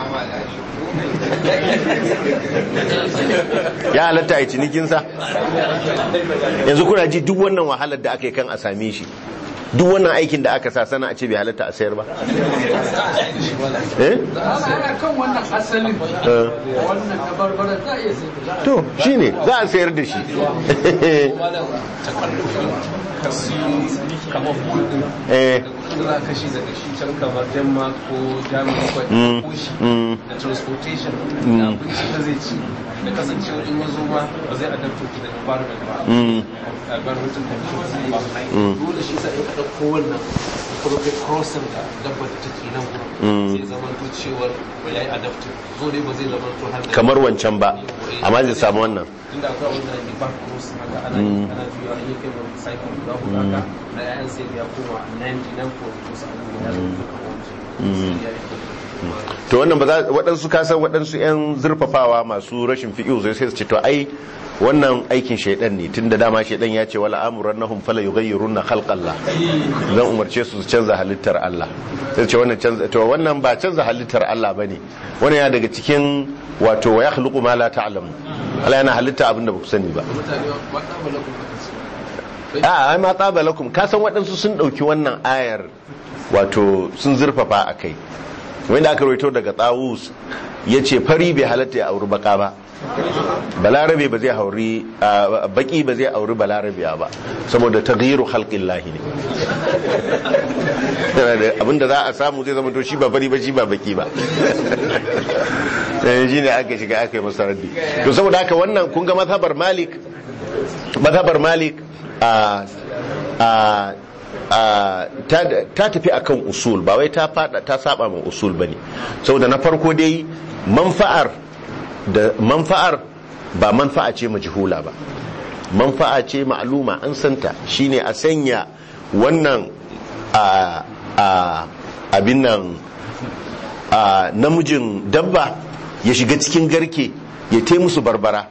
ya halatta a yi cinikinsa yanzu kuna ji duk wannan wahalar da aka yi kan a same shi duk wannan aikin da aka sa sana a ce bai halatta a sayar ba eh ana kan wannan asalin Eh. wannan na barbara za a iya sai da to shine za a sayar da shi ka siyo kamar buɗin eh da za ka shi daga shi can kamar denmark ko germany ko Mm, ko shi mm. da transportation Mm. da abinci da zai ci da kasancewa in ya zo ma ba zai adapto to the environment ba Mm. environmental conditions ba Mm. dole shi sa in ka ɗauko wannan kuma kai crossing da dabbar da take nan Mm. gurin sai zama to cewar ya yi adaptive zo dai ba zai zama to har da kamar wancan ba amma zai samu wannan inda akwai wanda ne back cross haka ana Mm. ana juya an yi kai wani cycle guda huɗu haka da yayan sai ya koma 99 ko wasu abubuwa ya zama duka wancan Mm. sai ya yi to wannan ba za waɗansu kasan waɗansu 'yan zurfafawa masu rashin fiƙi zai sai su ce to ai wannan aikin shaidan ne tunda dama shaidan ya ce wala amuran nahum fala yughayyiruna khalqallah zan umarce su su canza halittar Allah sai ce wannan canza to wannan ba canza halittar Allah bane wannan ya daga cikin wato wa yakhluqu ma la ta'lamu Allah yana halitta abin da ba ku sani ba mutane ba ta malakun aka ce a ai ma tsaba lakum ka san waɗansu sun ɗauki wannan ayar wato sun zurfafa a kai wanda aka rawaito daga tsawus ya ce fari bai halatta ya auri baka ba balarabe ba zai hauri a, baki ba zai auri balarabe ba saboda taghyiru khalqin lahi ne Yana da abinda za a samu zai zama to shi ba fari ba shi ba baki ba Eh, shi ne aka shiga aka yi masa raddi to saboda haka wannan kun ga mazhabar malik mazhabar malik a a a ta ta tafi akan usul ba wai ta fada ta saba ma usul bane saboda na farko dai manfa'ar da manfa'ar ba manfa'a ce majhula ba manfa'a ce ma'luma an santa shine a sanya wannan a a abin nan a namijin dabba ya shiga cikin garke ya te musu barbara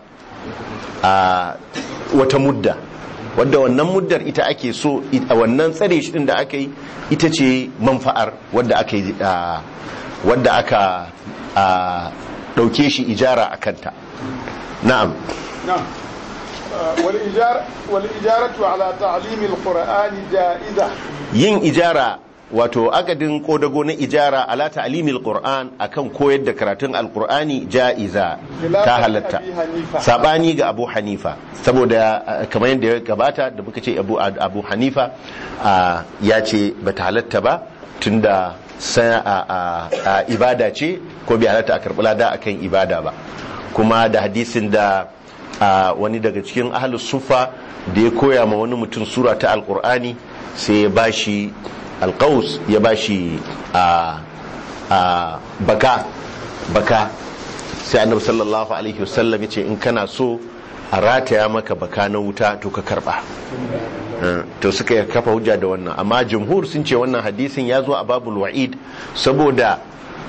a wata mudda wadda wannan muddar ita ake so a wannan tsare shi din da aka yi ita ce manfa'ar wadda aka yi a, wadda aka a, dauke shi ijara a kanta na'am نعم آه، والإجارة, والإجارة على تعليم القرآن جائزة yin ijara wato akadin kodago na ijara ala ta'limil qur'an akan koyar da karatun alqur'ani ja'iza ta halatta Abi Hanifa. sabani ga abu hanifa saboda uh, kamar yadda ya gabata da muka ce abu, abu hanifa uh, ya ce bata halatta ba tunda sa, a, a, a, ibada ce ko bai halatta a karɓi lada akan ibada ba kuma da hadisin da a wani daga cikin ahlus sufa da ya koya ma wani mutum sura ta alkur'ani sai ya bashi alkaus ya bashi a a baka baka sai annabi sallallahu alaihi wasallam yace in kana so a rataya maka baka na wuta to ka karba Uh, to suka yi kafa hujja da wannan amma jumhur sun ce wannan hadisin ya zo a babul wa'id saboda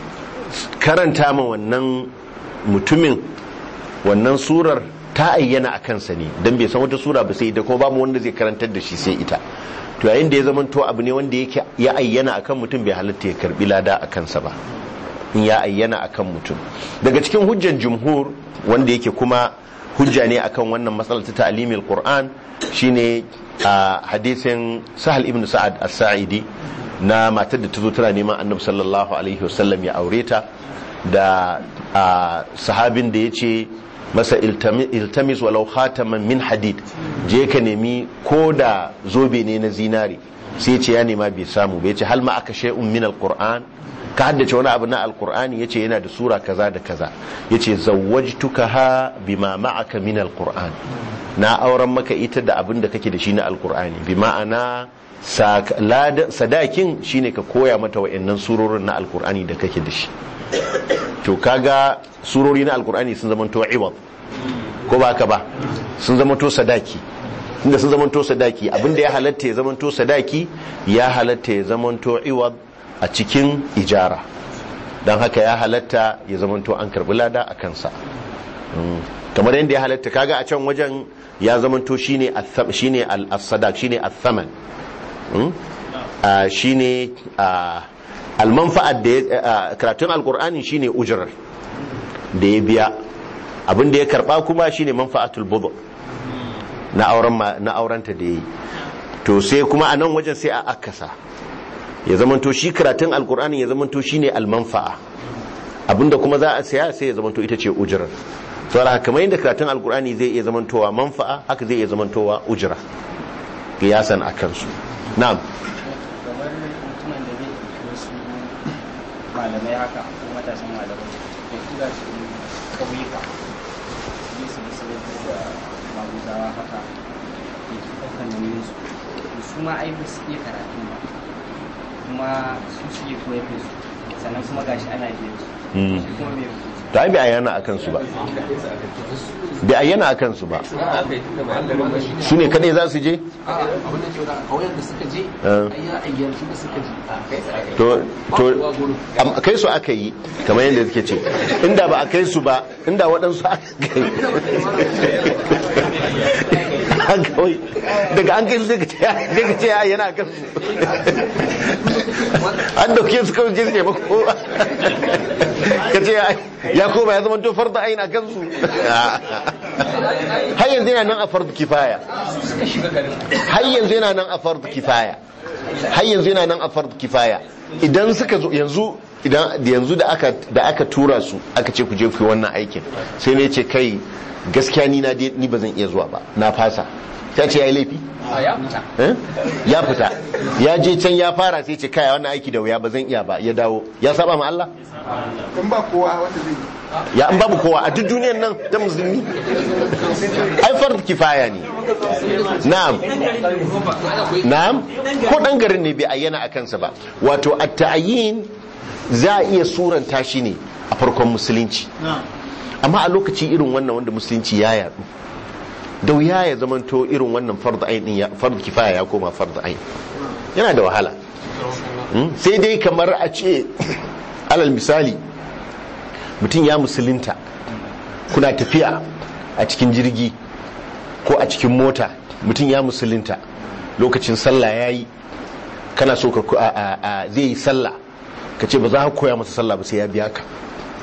karanta ma wannan mutumin wannan surar ta ayyana a kansa ne don bai san wata sura ba sai ita kuma babu wanda zai karantar da shi sai ita to yayin da ya zama to abu ne wanda yake ya ayyana akan mutum bai halatta ya karbi lada a kansa ba in ya ayyana akan mutum daga cikin hujjan jumhur wanda yake kuma hujja ne akan wannan matsalar ta ta'limil qur'an shine a hadisin sahal ibn sa'ad as-sa'idi na matar da ta zo tana neman annabi sallallahu alaihi wasallam ya aure ta da a sahabin da ya ce masa iltami- iltamis walau khataman min hadid je ka nemi ko da zobe ne na zinari sai ce ya nema bai samu bai ce hal ma aka shay'un min alquran ka haddace wani abu na alqur'ani yace yana da sura kaza da kaza yace zawwajtukaha bima ma'aka min alquran na auren maka ita da abin da kake da shi na alqur'ani bi ma'ana sak- lada- sadakin shine ka koya mata wa'annan surorin na alqur'ani da kake da shi to kaga surori na alkur'ani sun zama to iwad ko ba ka ba sun zama to sadaki inda sun zama to sadaki abinda ya halatta ya zama to sadaki ya halatta ya zama to iwad a cikin ijara don haka ya halatta ya zama to an karbi lada a kansa Mm. kamar yadda ya halatta kaga a can wajen ya zama to shine atham- shine al-sadak shine athaman Mm? Ah, shine ah, almanfa'ar da ya ah, karatun alkur'ani shine ujurar da ya biya abin da ya karba kuma shine manfa'atul budu na auren ma- na aurenta da yayi to sai kuma a nan wajen sai a akasa ya zamanto shi karatun alkur'ani ya zamanto shine almanfa'a abinda kuma za a saya sai ya zamanto ita ce ujurar saboda haka kamar yadda karatun alkur'ani zai iya zamantowa manfa'a haka zai iya zamantowa ujira kiyasan akan su na'am kamar mutumin da zai ɗauki wasu malamai haka ko matasan malamai da tura su ƙauyuka su je su musulunci da maguzawa haka da ke ɗaukar nauyin su to su ma ai ba su iya karatu ba kuma su suke koyar da su sannan kuma gashi ana biyan su Mm. shi kuma mai hukunci da ai bai ayyana akan su ba bai ayyana akan su ba aka yi tunda ba garin ba shi su ne kadai za su je abin da ke da kauyen da suka je Eh. ai ya ayyar su da suka je to to Ba gudu. am- kai su aka yi kamar yadda suke ce inda ba a kai su ba inda waɗansu aka kai An kawai daga an kai su sai ka ce sai ka ce ya yana kan su an dauke su kawai je su taimako ka ce ya- ya koma ya zama to farda aina kan su har yanzu yana nan a fardu kifaya har yanzu yana nan a fardu kifaya har yanzu yana nan a fardu kifaya idan suka zo yanzu idan da yanzu da aka da aka tura su aka ce ku je ku yi wannan aikin sai ne ce kai gaskiya ni na dai- ni ba zan iya zuwa ba na fasa ta ce yayi laifi a ya fita Eh? ya fita ya je can ya fara sai ce kai wannan aiki da wuya ba zan iya ba ya dawo ya saba ma Allah in ba kowa wanda zai yi ya an babu kowa a duk duniyar nan ta musulmi ai fard kifaya ne na'am na'am ko dan garin ne bai ayyana a kansa ba wato at-ta'yin za a iya suranta shi ne a farkon musulunci amma a lokaci irin wannan wanda musulunci ya yadu da wuya ya zamanto irin wannan fard ain din ya fard kifaya ya koma fard ain yana da wahala Mm? sai dai kamar a ce alal misali mutum ya musulunta kuna tafiya a cikin jirgi ko a cikin mota mutum ya musulunta lokacin sallah ya yi kana so ka a- a- a- zai yi sallah ka ce ba za ka koya masa sallah ba sai ya biya ka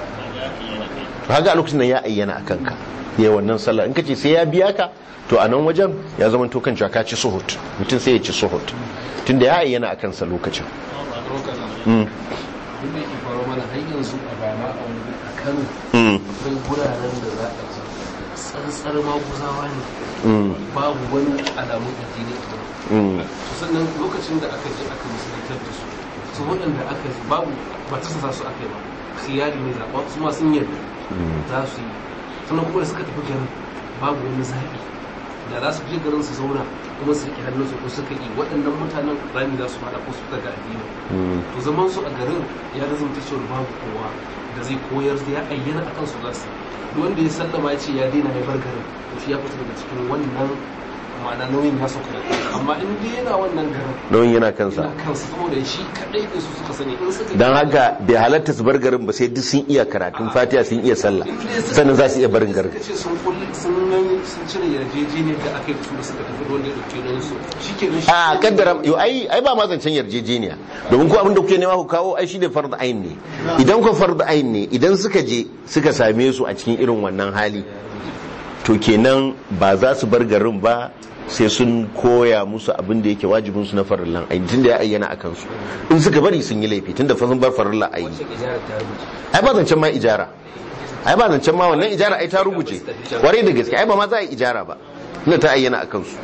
haka a lokacin nan ya ayyana a kanka ya wannan sallah in ka ce sai ya biya ka to a nan wajen ya zama to kan cewa ka ci suhut mutum sai ya ci suhut tunda ya ayyana a kansa lokacin Mm, abin da yake faru mana har yanzu a bama a wani a kano mm, akwai guraren da za a ji tsantsar maguzawa ne mm, babu wani alamun addini a wurin mm. to sannan lokacin da aka je aka musulantar da su su waɗanda aka ji babu ba ta sa su aka yi ba khiyari ne zaɓa su ma sun yarda za su yi sannan kuma da suka tafi garin babu wani zaɓi da za su je garin su zauna kuma su riƙe hannunsu ko suka yi waɗannan mutanen rami za su faɗa ko su daga addini to zaman su a garin ya razumta cewa babu kowa da zai koyar da ya ayyana a kansu za su duk wanda ya sallama ya ce ya daina ya bar garin to shi ya fita daga cikin wannan ma'ana nauyin ya sauka da amma in dai yana wannan garin nauyin yana kansa yana kansa saboda shi kadai da su suka sani in suka don haka bai halatta su bar garin ba sai duk sun iya karatun fatiha sun iya sallah sannan za su iya barin garin suka ce sun kulli sun nan sun cire yarjejeniyar da aka yi da su da suka tafi da wanda ya dauke don su shi ke nan shi a kaddara yo ai ai ba ma zancen yarjejeniya domin ko abin da kuke nema ku kawo ai shi ne fard ain ne idan ku fard ain ne idan suka je suka same su a cikin irin wannan hali to kenan ba za su bar garin ba sai sun koya musu abin da yake wajibin su na farillan aini tunda ya ayyana akan su in suka bari sun yi laifi tunda fa sun bar farillan aini ijarar ta rubuce ai ba zancen ma ijara ai ba zancen ma wannan ijara ai ta rubuce kwarai da gaske ai ba ma za a yi ijara ba ina ta ayyana akan su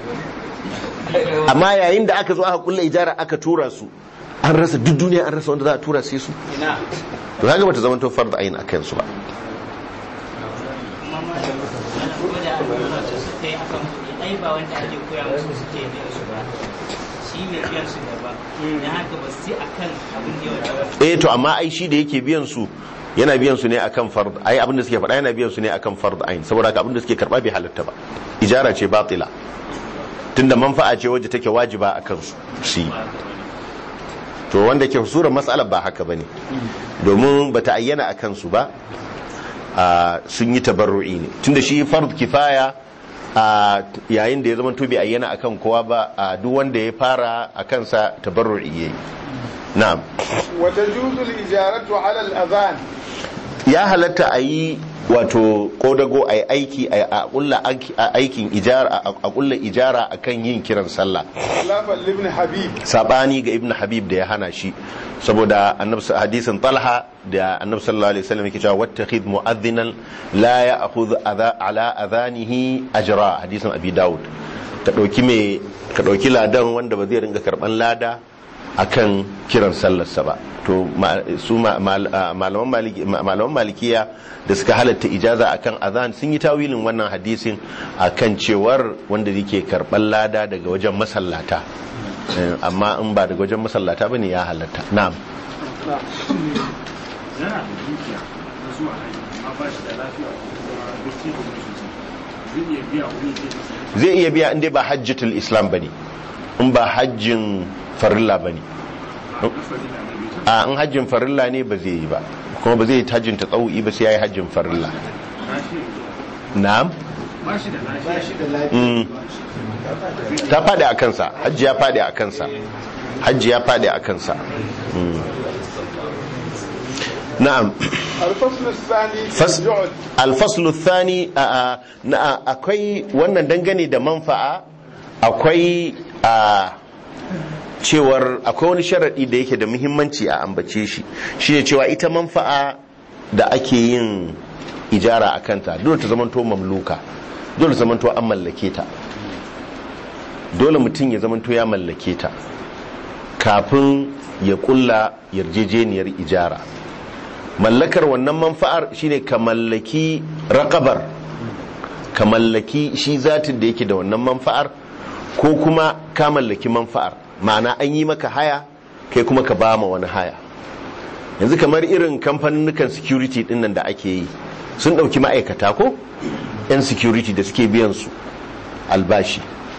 amma yayin da aka zo aka kulla ijara aka tura su an rasa duk duniya an rasa wanda za a tura sai su to kaga bata zama to farda ayin akan su ba ai ba wanda ake koya musu suke biyan su ba shi ne biyan su da ba dan haka ba su akan abin da ya wata eh to amma ai shi da yake biyan su yana biyan su ne akan fard ai abin da suke faɗa yana biyan su ne akan fard ayin saboda haka abin da suke karba bai halatta ba ijara ce batila tunda manfa'a ce wacce take wajiba akan su shi to wanda ke sura matsalar ba haka bane domin bata ayyana akan su ba a sun yi tabarru'i ne tunda shi fard kifaya a yayin da ya zama to bai ayyana akan kowa ba a duk wanda ya fara a kansa tabarru'i yayi na'am وتجوز الإجارة على الأذان ya halatta a yi wato kodago a yi aiki a kulla aikin ijara a kulla ijara akan yin kiran sallah خلافا لابن حبيب sabani ga ibn habib da ya hana shi saboda annabi hadisin talha da annabi sallallahu alaihi wasallam yake cewa wattakhid mu'adhdhinan la ya'khudh adha ala adhanihi ajra hadisin abi daud ka dauki me ka dauki ladan wanda ba zai ringa karban lada akan kiran sallarsa ba to ma- su ma- mal- ah, malaman maliki- ma- malaman malikiya da suka halatta ijaza akan azan sun yi tawilin wannan hadisin akan cewar wanda yake karban lada daga wajen masallata Eh, amma in ba daga wajen masallata bane ya halatta na'am yana da dukiya na zuwa hajji amma ba shi da lafiya ko kuma gaske da sosai zai iya biya wani ke masa zai iya biya inda ba hajjatul islam bane in ba hajjin farilla bane a kasari na da bai a in hajjin farilla ne ba zai yi ba kuma ba zai yi hajjin tatawu'i ba sai yayi hajjin farilla na'am ba shi da lafiya Mm. ta faɗi a kansa hajji ya faɗi a kansa hajji ya faɗi a kansa Mm. na'am الفصل الثاني في Fas- الجعد alfaslu thani a- a- na- akwai wannan dangane da manfa'a akwai a cewar akwai wani sharaɗi da yake da muhimmanci a ambace shi shine cewa ita manfa'a da ake yin ijara a kanta dole ta zamanto mamluka dole ta zamanto an mallake ta dole mutum ya zamanto ya mallake ta kafin ya kulla yarjejeniyar ijara mallakar wannan manfa'ar shine ka mallaki raqabar ka mallaki shi zatin da yake da wannan manfa'ar ko kuma ka mallaki manfa'ar ma'ana an yi maka haya kai kuma ka ba ma wani haya yanzu kamar irin kamfanin security dinnan da ake yi sun ɗauki ma'aikata ko 'yan security da suke biyan su albashi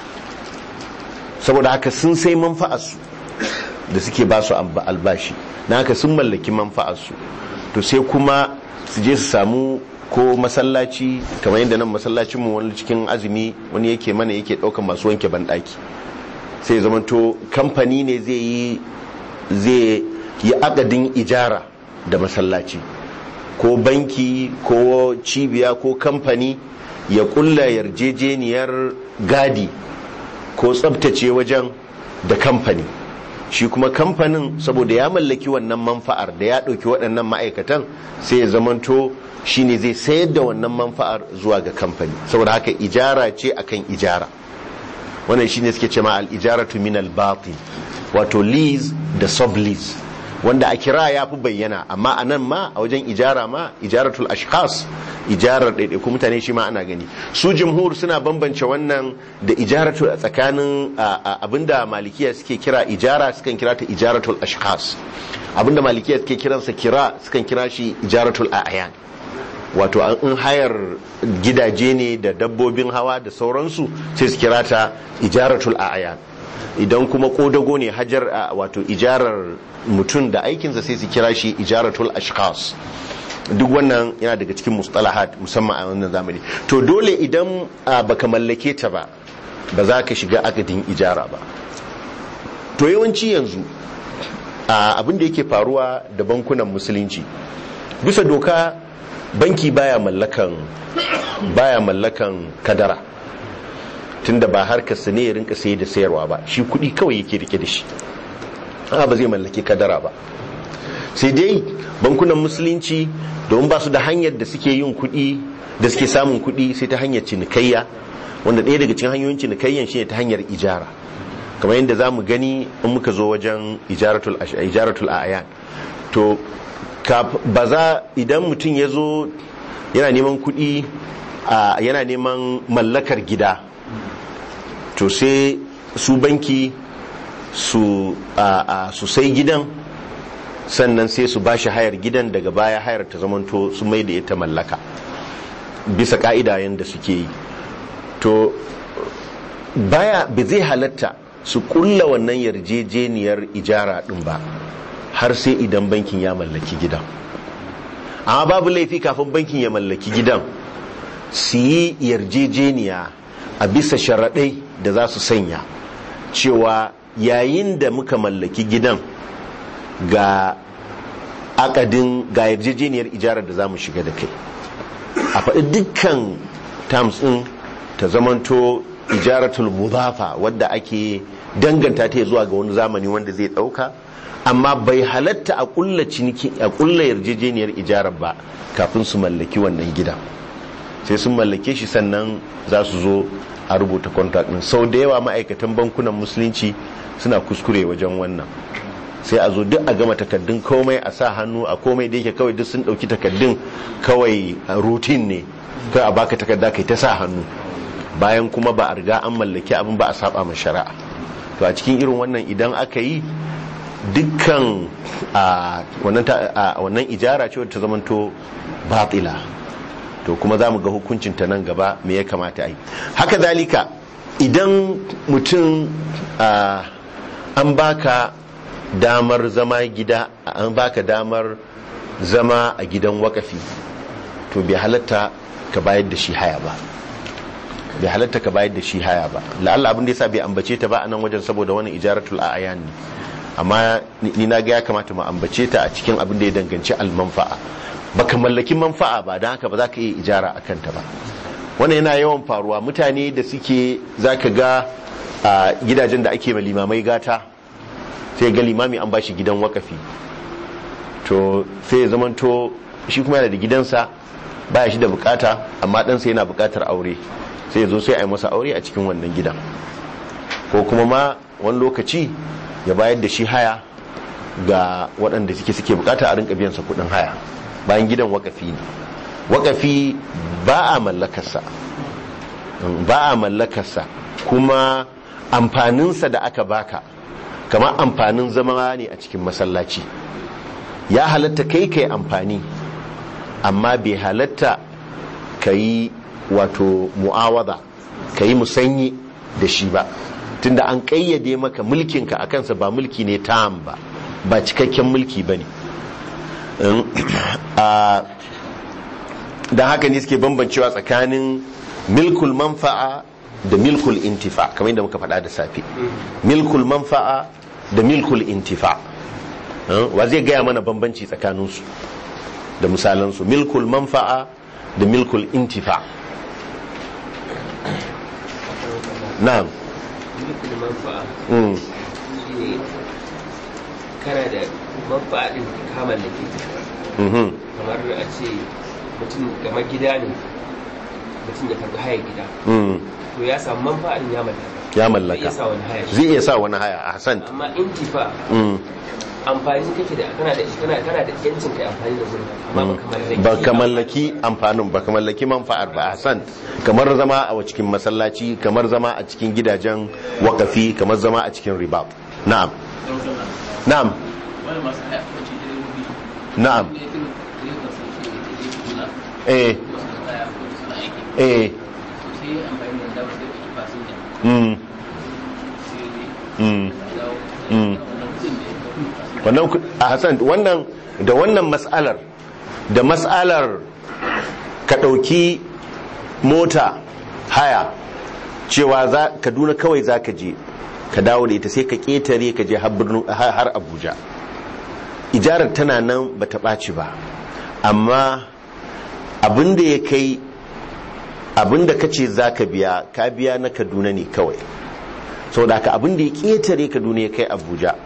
saboda haka sun sai manfa'arsu da suke ba su albashi na haka sun mallaki manfa'arsu to sai kuma su je su samu ko masallaci kamar yadda nan masallacinmu wani cikin azumi wani yake mana yake ɗaukan masu wanke banɗaki sai zamanto kamfani ne zai yi zai yi akadin ijara da masallaci ko banki ko cibiya ko kamfani ya kulla yarjejeniyar gadi ko tsabtace wajen da kamfani shi kuma kamfanin saboda ya mallaki wannan manfa'ar da ya ɗauki waɗannan ma'aikatan sai ya zamanto shi ne zai sayar da wannan manfa'ar zuwa ga kamfani saboda haka ijara ce akan ijara wannan shine suke cewa al-ijaratu min al-batil wato lease da sublease wanda a kira ya fi bayyana amma a nan ma a wajen ijara ma ijaratul ashkhas ijarar ɗaiɗaiku mutane shi ma ana gani su jumhur suna bambance wannan da ijaratul a tsakanin abinda malikiya suke kira ijara sukan kira ta ijaratul ashkhas abinda malikiya suke kiransa kira sukan kira shi ijaratul a'yan wato in hayar gidaje ne da dabbobin hawa da sauransu sai su kira ta ijaratul a'yan idan kuma kodago ne hajar wato ijarar mutum da aikinsa sai su kira shi ijaratul ashkhas duk wannan yana daga cikin mustalahat musamman a wannan zamani to dole idan baka mallake ta ba ba za ka shiga akadin ijara ba to yawanci yanzu abin da yake faruwa da bankunan musulunci bisa doka banki baya mallakan baya mallakan kadara tunda ba harkar sa ne ya rinka saye da sayarwa ba shi kudi kawai yake rike da shi a ba zai mallaki kadara ba sai dai bankunan musulunci domin ba su da hanyar da suke yin kudi da suke samun kudi sai ta hanyar cinikayya wanda ɗaya daga cikin hanyoyin cinikayyan shine ta hanyar ijara kamar yadda za mu gani in muka zo wajen ijaratul a'ayan to ba za idan mutum ya zo yana neman kudi yana neman mallakar gida to sai su banki su sai gidan sannan sai su bashi hayar gidan daga baya hayar ta zamanto su mai da ita mallaka bisa ka'ida yadda suke yi to baya ba zai halatta su kulla wannan yarjejeniyar ijara din ba har sai idan bankin ya mallaki gidan amma babu laifi kafin bankin ya mallaki gidan su yi yarjejeniya a bisa sharaɗai da za su sanya cewa yayin da muka mallaki gidan ga akadin ga yarjejeniyar ijarar da za mu shiga da kai a faɗi dukkan terms ɗin ta zamanto ijaratul mudafa wadda ake danganta ta zuwa ga wani zamani wanda zai ɗauka amma bai halatta a ƙulla ciniki a ƙulla yarjejeniyar ijarar ba kafin su mallaki wannan gidan sai sun mallake shi sannan za su zo a rubuta contract din sau da yawa ma'aikatan bankunan musulunci suna kuskure wajen wannan sai a zo duk a gama takaddun komai a sa hannu a komai da yake kawai duk sun dauki takaddun kawai routine ne kai a baka takarda kai ta sa hannu bayan kuma ba a riga an mallaki abin ba a saba ma shari'a to a cikin irin wannan idan aka yi dukkan wannan ijara ce ta zamanto batila to kuma za mu ga hukuncinta nan gaba me ya kamata a yi haka zalika idan mutum an baka damar zama gida an baka damar zama a gidan wakafi to bai halatta ka bayar da shi haya ba bai halatta ka bayar da shi haya ba la'alla abin da yasa bai ambace ta ba a nan wajen saboda wani ijaratul a'yan ne amma ni na ga ya kamata mu ambace ta a cikin abin da ya danganci almanfa'a baka mallaki manfa'a ba don haka ba za ka iya ijara a kanta ba wannan yana yawan faruwa mutane da suke za ka ga a gidajen da ake limamai gata sai ga limami an bashi gidan wakafi to sai ya zamanto shi kuma yana da gidansa baya shi da bukata amma ɗansa yana bukatar aure sai ya zo sai a yi masa aure a cikin wannan gidan ko kuma ma wani lokaci ya bayar da shi haya ga waɗanda suke suke bukata a rinka biyansa kuɗin haya bayan gidan wakafi ne wakafi ba a mallakarsa ba a mallakarsa kuma amfaninsa da aka baka kamar amfanin zama ne a cikin masallaci ya halatta kai kai amfani amma bai halatta ka yi wato mu'awada ka yi musanyi da shi ba tunda an ƙayyade maka mulkinka a kansa ba mulki ne tam ba ba cikakken mulki ba ne don haka ne suke bambancewa tsakanin milkul manfa'a da milkul intifa kamar yadda muka faɗa da safe milkul manfa'a da milkul intifa wa zai gaya mana bambanci tsakaninsu da misalansu milkul manfa'a da milkul intifa na'am milkul manfa'a Mm. shine kana da manfa'a din ka mallake ta Mhm. kamar a ce mutum kamar gida ne mutum ya karbi hayar gida Mm. to ya samu manfa'a din ya mallaka ya zai mallaka iya sa wani haya zai iya sa wani haya a hasan amma intifa Mm. amfani kake da kana da kana kana da yancin kai amfani da gurin amma baka mallaki ba ka mallaki amfanin ba ka mallaki manfa'ar ba hasan kamar zama a cikin masallaci kamar zama a cikin gidajen wakafi kamar zama a cikin riba na'am na'am wani masu haya wacce direbobi na'am ne irin direban sun ce da ke kula eh wasu da kaya ko suna aiki eh to sai ya amfani da damar da ke fasinja mm sai mm ya dawo mm wannan kudin da ya fasinja wannan ku- a hasan wannan da wannan mas'alar da mas'alar ka ɗauki mota haya cewa za kaduna kawai za ka je ka dawo da ita sai ka ƙetare ka je har birnin- har har abuja ijarar tana nan ba ta ɓaci ba amma abin da ya kai abin da ka ce za ka biya ka biya na kaduna ne kawai saboda haka abin da ya ƙetare kaduna ya kai abuja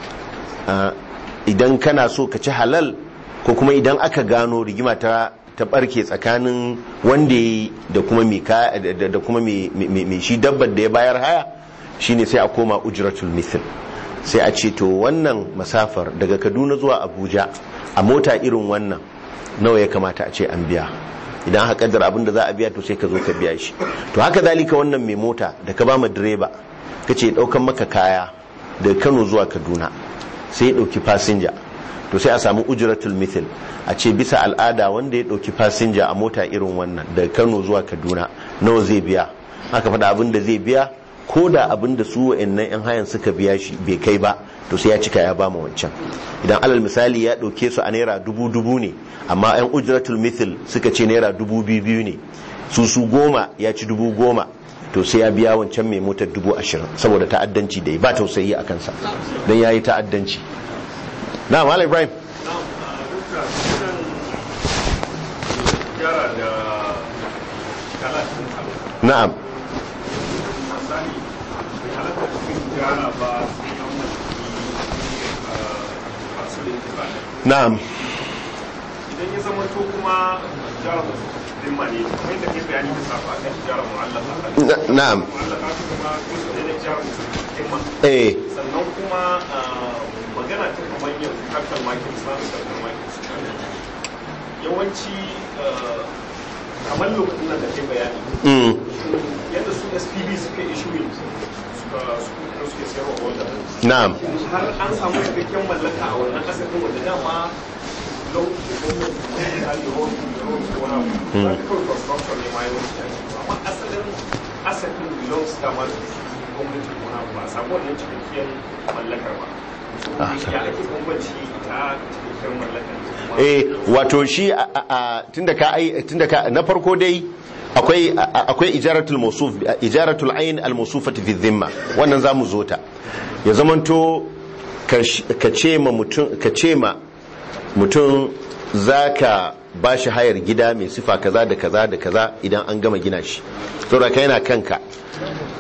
Uh, idan kana so ka ci halal ko kuma idan aka gano rigima ta ta barke tsakanin wanda ya da kuma mai ka- da- da da kuma mai mai- mai shi dabbar da ya bayar haya shine sai a koma ujratul mithl sai a ce to wannan masafar daga Kaduna zuwa Abuja a mota irin wannan nawa ya kamata a ce an biya idan aka kaddara abin da za a biya to sai ka zo ka biya shi to haka zalika wannan mai mota da ka ba ma direba kace daukan maka kaya daga Kano zuwa Kaduna sai ya ɗauki fasinja to sai a samu ujratul mithil a ce bisa al'ada wanda ya ɗauki fasinja a mota irin wannan daga kano zuwa kaduna nawa zai biya aka faɗa abin da zai biya ko da abin da su wa'annan 'yan hayan suka biya shi bai kai ba to sai ya cika ya ba mu wancan idan alal misali ya ɗauke su a naira dubu dubu ne amma 'yan ujratul mithil suka ce naira dubu biyu biyu ne su su goma ya ci dubu goma to sai ya biya wancan mai motar dubu ashirin saboda ta'addanci da ya ba tausayi a kansa don ya yi ta'addanci na malam ibrahim gyara da kalatin na'am misali bai halatta cikin gyara ba sai an mallaki masu da yake ba na'am idan ya zama to kuma gyara masu dimma ne kamar yadda kai bayani da safa akan gyara mu'allaka Na- na'am mu'allaka su kuma kusa da gyara masu dimma eh sannan kuma ah, magana ta kamar yanzu hakan makin samun hakan makin yawanci ah, kamar lokacin nan da kai bayani mm, yadda su spb suka issuing suka suka suke sayarwa wanda na'am har an samu cikakken mallaka a wannan kasafin wanda dama lokacin da gwamnati ta yi hali road road ko wani abu za ka kawai construction ne ma yawanci ake yi. amma asalin asafin belongs dama da gwamnati ko wani abu ba a samu wannan cikakken mallakar ba Ah, ya ake bambanci ta cikakken mallakar eh wato shi a- a- a- tunda ka ai tunda ka na farko dai akwai a- a- akwai ijaratul mawsuf ijaratul ayn al mawsufati fi dhimma wannan zamu zo ta ya zamanto ka sh- ka ce ma mutum ka ce ma mutum zaka bashi hayar gida mai sifa kaza da kaza da kaza idan an gama gina shi saboda kai yana kanka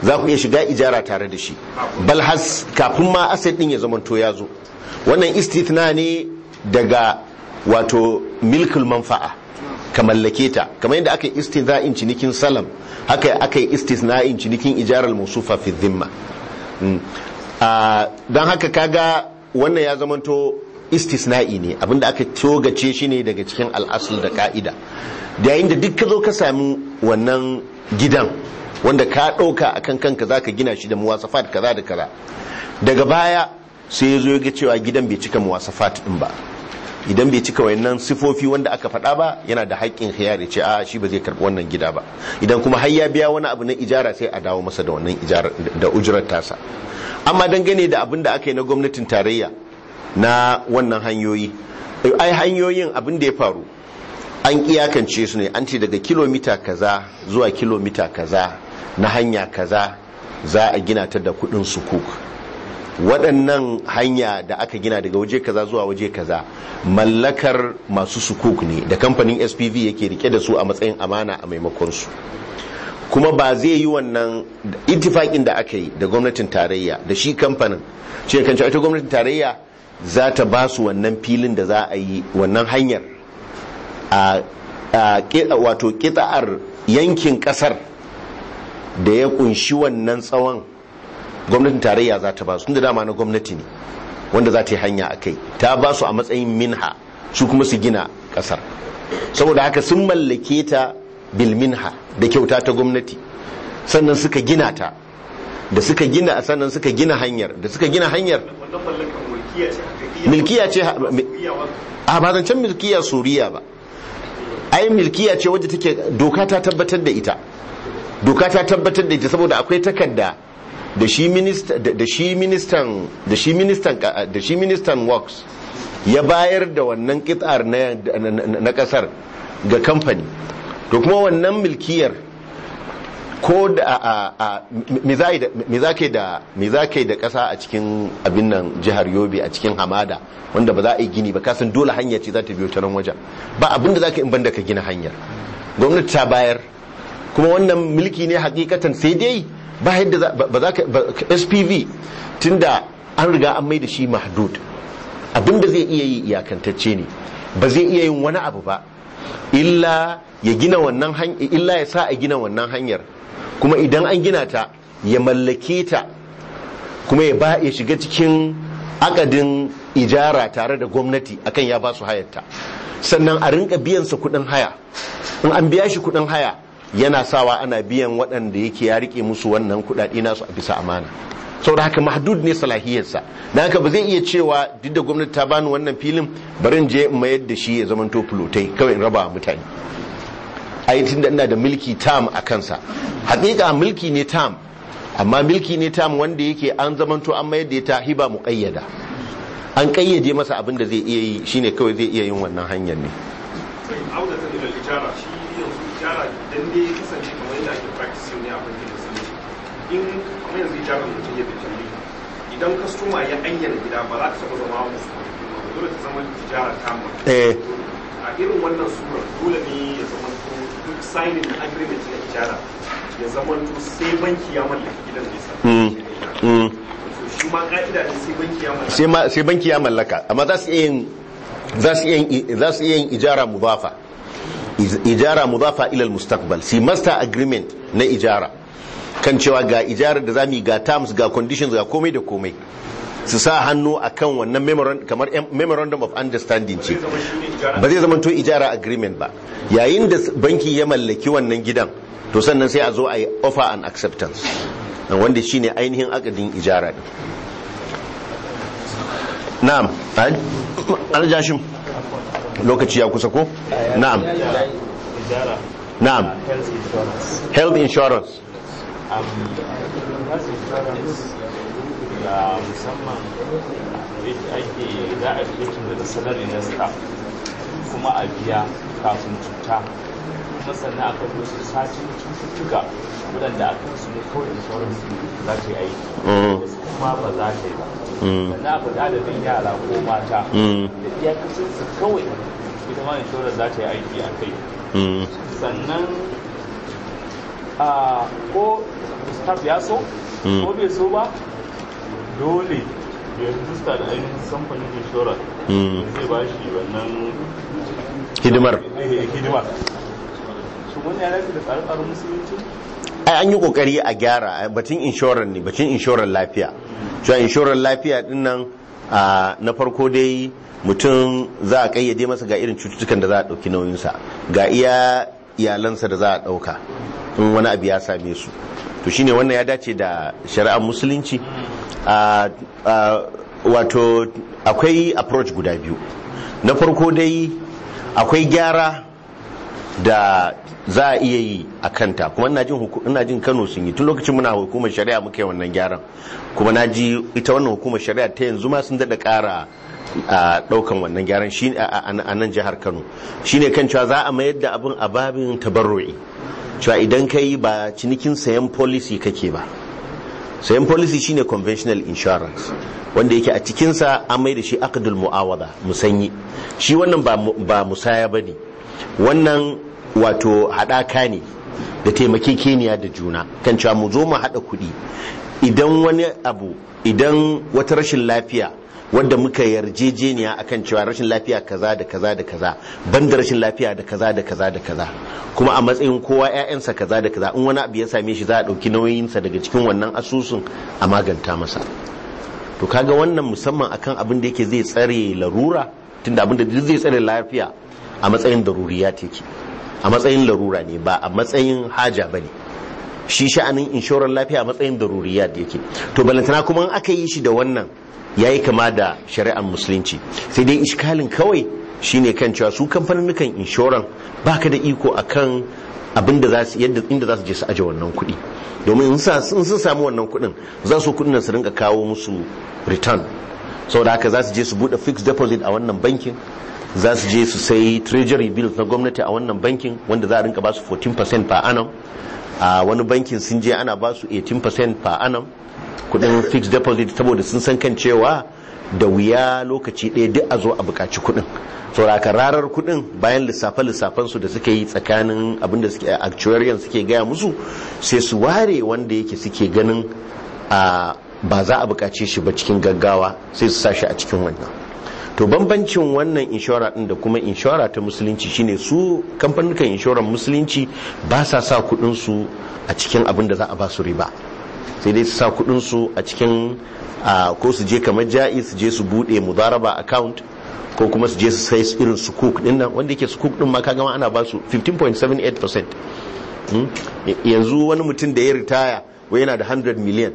za ku iya shiga ijara tare da shi bal has kafin ma asad din ya zamanto ya zo wannan istithna ne daga wato milkul manfa'a ka mallake ta kamar yadda aka yi istithna'in cinikin salam haka aka yi istithna'in cinikin ijarar musufa fi dhimma Mm. Ah, don haka kaga wannan ya zamanto istisna'i ne abinda aka togace shi ne daga cikin al'asul da ka'ida da yayin da duk ka zo ka sami wannan gidan wanda ka ɗauka a kan kanka za ka gina shi da muwasafat kaza da kaza daga baya sai ya zo ya ga cewa gidan bai cika muwasafat ɗin ba idan bai cika wayannan sifofi wanda aka faɗa ba yana da haƙƙin khiyar ya ce a shi ba zai karɓi wannan gida ba idan kuma har ya biya wani abu na ijara sai a dawo masa da wannan ijara da ujurar tasa amma dangane da abin da aka yi na gwamnatin tarayya na wannan hanyoyi ai hanyoyin abin da ya faru an iyakance su ne an ce daga kilomita kaza zuwa kilomita kaza na hanya kaza za a gina ta da kudin sukuk waɗannan hanya da aka gina daga waje kaza zuwa waje kaza mallakar masu sukuk ne da kamfanin spv yake rike da su a matsayin amana a maimakon su kuma ba zai yi wannan ittifakin da aka yi da gwamnatin tarayya da shi kamfanin ce kan ita gwamnatin tarayya za ta ba su wannan filin da za a yi wannan hanyar a wato kita'ar yankin kasar da ya kunshi wannan tsawon gwamnatin tarayya za ta ba su da dama na gwamnati ne wanda za ta yi hanya a kai ta ba su a matsayin minha su kuma su gina kasar saboda haka sun mallake ta bilminha da kyauta ta gwamnati sannan suka gina ta da suka gina sannan suka gina hanyar da suka gina hanyar milkiya ce a ba zancen milkiya suriya ba ai milkiya ce wadda take doka ta tabbatar da ita doka ta tabbatar da ita saboda akwai takarda da shi ministan da shi ministan da shi ministan da shi ministan works ya bayar da wannan kitsar na kasar ga kamfani to kuma wannan milkiyar ko da me za ka da me za ka da kasa a cikin abin nan jihar yobe a cikin hamada wanda ba za a yi gini ba kasan dole hanya ce za ta biyo ta nan wajen ba abin da za ka in banda ka gina hanyar gwamnati ta bayar kuma wannan mulki ne hakikatan sai dai ba yadda ba za ka spv tunda an riga an mai da shi mahdud abin da zai iya yi iyakantacce ne ba zai iya yin wani abu ba illa ya gina wannan hanyar illa ya sa a gina wannan hanyar kuma idan an gina ta ya mallake ta kuma ya ba ya shiga cikin akadin ijara tare da gwamnati akan ya ba su hayarta sannan a rinka biyan sa kudin haya in an biya shi kudin haya yana sawa ana biyan waɗanda yake ya rike musu wannan kudade nasu a bisa amana saboda haka mahdud ne salahiyarsa na haka ba zai iya cewa duk da gwamnati ta bani wannan filin barin je in mayar da shi ya zamanto fulotai kawai in raba mutane ai tunda ina da milki tam a kansa hakika milki ne tam amma milki ne tam wanda yake an zamanto an mayar da ta hiba muqayyada an kayyade masa abin da zai iya yi shine kawai zai iya yin wannan hanyar ne auda ta ila ijara shi yanzu ijara dan dai kasance kamar yadda ake practicing ne a bankin musulunci in kamar yanzu ijara mutum ya bi idan kastoma ya ayyana gida ba za ta taɓa zama musu dole ta zama ijara tamma eh a irin wannan sura dole ne ya zama duk signing na agreement na ijara ya zama sai banki ya mallaki gidan nisa shi ma ka'ida ne sai banki ya mallaka sai banki ya mallaka amma za su iya yin za su iya za su iya yin ijara mudafa ijara mudafa ila mustaqbal si master agreement na ijara kan cewa ga ijarar da zamu yi ga terms ga conditions ga komai da komai su sa hannu a kan wannan memorandum kamar memorandum of understanding ce ba zai zama to ijara agreement ba yayin da banki ya mallaki wannan gidan to sannan sai a zo a yi offer and acceptance wanda shine ainihin akadin ijara din na'am aljashim lokaci ya kusa ko na'am na'am health insurance da musamman ake za a fitin da salari na staff kuma a biya kafin cuta kuma sannan aka zo su satin cututtuka waɗanda aka su ne kawai insurance za ta yi aiki wasu kuma ba za ta yi ba sannan aka da adadin yara ko mata da iyakacin su kawai ita ma insurance za ta yi aiki a kai sannan a ko staff ya so Mm. ko bai so ba dole ya rijista da ainihin samfanin insurance Mm. zai ba shi wannan hidimar eh, hidimar shi wani ya dace da tsare-tsaren musulunci ai an yi kokari a gyara ai, batun inshorar ne batun inshorar lafiya cewa inshorar lafiya din nan a, na farko dai mutum za a kayyade masa ga irin cututtukan da za a ɗauki nauyinsa ga iya iyalansa da za a ɗauka in wani abu ya same su to shine wannan ya dace da shari'ar musulunci a, a, wato akwai approach guda biyu na farko dai akwai gyara da za a iya yi a kanta kuma ina jin huku- ina jin Kano sun yi tun lokacin muna hukumar shari'a muka yi wannan gyaran kuma na ji ita wannan hukumar shari'a ta yanzu ma sun daɗa ƙara a ɗaukan wannan gyaran shi a a- a nan jihar Kano shine kan cewa za a mayar da abin a babin tabarru'i cewa idan ka yi ba cinikin sayan policy kake ba sayan policy shine conventional insurance wanda yake a cikinsa an mai da shi aqdul mu'awada musanyi shi wannan ba mu- ba musaya bane wannan wato haɗaka ne da taimakekeniya da juna kan cewa mu zo mu haɗa kuɗi idan wani abu idan wata rashin lafiya wadda muka yarjejeniya akan cewa rashin lafiya kaza da kaza da kaza banda rashin lafiya da kaza da kaza da kaza kuma a matsayin kowa 'ya'yansa kaza da kaza in wani abu ya same shi za a ɗauki nauyinsa daga cikin wannan asusun a maganta masa to kaga wannan musamman akan abin da yake zai tsare larura tunda abin da duk zai tsare lafiya a matsayin daruriya take a matsayin larura ne ba a matsayin haja bane shi sha'anin inshorar lafiya a matsayin daruriya da yake to balantana kuma in aka yi shi da wannan yayi kama da shari'ar musulunci sai dai iskalin kawai shine kan cewa su kamfanin inshoran baka da iko akan abin da za su yadda inda za su je su aje wannan kuɗi domin in sa- in sun samu wannan kuɗin za su kuɗin nan su rinka kawo musu return saboda haka za su je su buɗe fixed deposit a wannan bankin za su je su sai treasury bills na gwamnati a wannan bankin wanda za a rinka ba su 14% per annum a wani bankin sun je ana ba su 18% per annum kudin fixed deposit saboda sun san kan cewa da wuya lokaci ɗaya duk a zo a buƙaci kudin sauraka rarar kudin bayan lissafe-lissafen su da suka yi tsakanin abinda suke actuarian suke gaya musu sai su ware wanda yake suke ganin a ba za a buƙace shi ba cikin gaggawa sai su sa shi a cikin wannan to bambancin wannan inshora din da kuma inshora ta musulunci shine su kamfanin inshorar musulunci ba sa sa kudin su a cikin abin da za a ba su riba sai dai su sa kudin su a cikin a, ko su je kamar ja'i su je su bude mudaraba account ko kuma su je su sai irin su cook din nan wanda yake su cook din ma kaga ma ana ba su 15.78% Hmm? yanzu wani mutum da ya ritaya wai yana da 100 million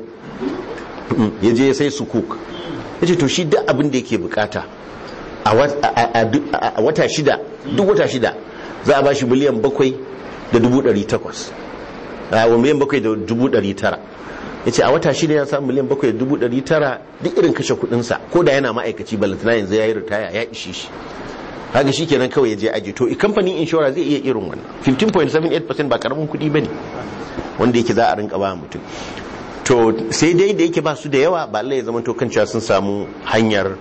Hmm, ya je ya sai su cook ya ce to shi duk abin da yake bukata a wat- a- a- duk- a- a wata shida duk wata shida za a ba shi miliyan bakwai da dubu ɗari takwas a wa miliyan bakwai da dubu ɗari tara ya ce a wata shida ya samu miliyan bakwai da dubu ɗari tara duk irin kashe kuɗinsa ko da yana ma'aikaci balantana yanzu ya yi ritaya ya ishe shi haka shi kenan kawai ya je aji to kamfanin inshora zai iya irin wannan 15.78% ba karamin kuɗi ba ne wanda yake za a rinka ba mutum to sai dai da yake ba su da yawa ba Allah ya zama to kan cewa sun samu hanyar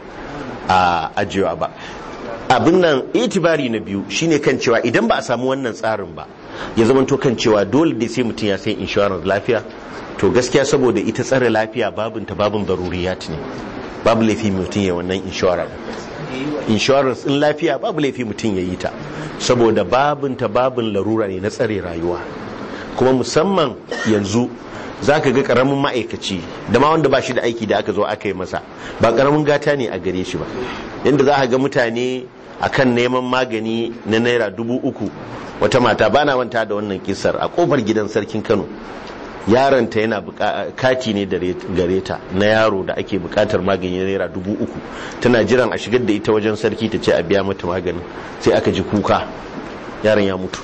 a ajiyewa ba abin nan itibari na biyu shine kan cewa idan ba a samu wannan tsarin ba ya zama to kan cewa dole dai sai mutum ya sai insurance lafiya to gaskiya saboda ita tsare lafiya babin ta babin daruriyat ne babu laifi mutum ya wannan insurance insurance in lafiya babu laifi mutum ya yi ta saboda babin ta babin larura ne na tsare rayuwa kuma musamman yanzu za ka ga karamin ma'aikaci da ma wanda ba shi da aiki da aka zo aka yi masa ba karamin gata ne a gare shi ba yadda za ka ga mutane akan neman magani na naira dubu uku wata mata ba na manta da wannan kisar a kofar gidan sarkin kano yaronta yana buka- kati ne da re- gare ta na yaro da ake bukatar magani na naira dubu uku tana jiran a shigar da ita wajen sarki ta ce a biya mata maganin sai aka ji kuka yaron ya mutu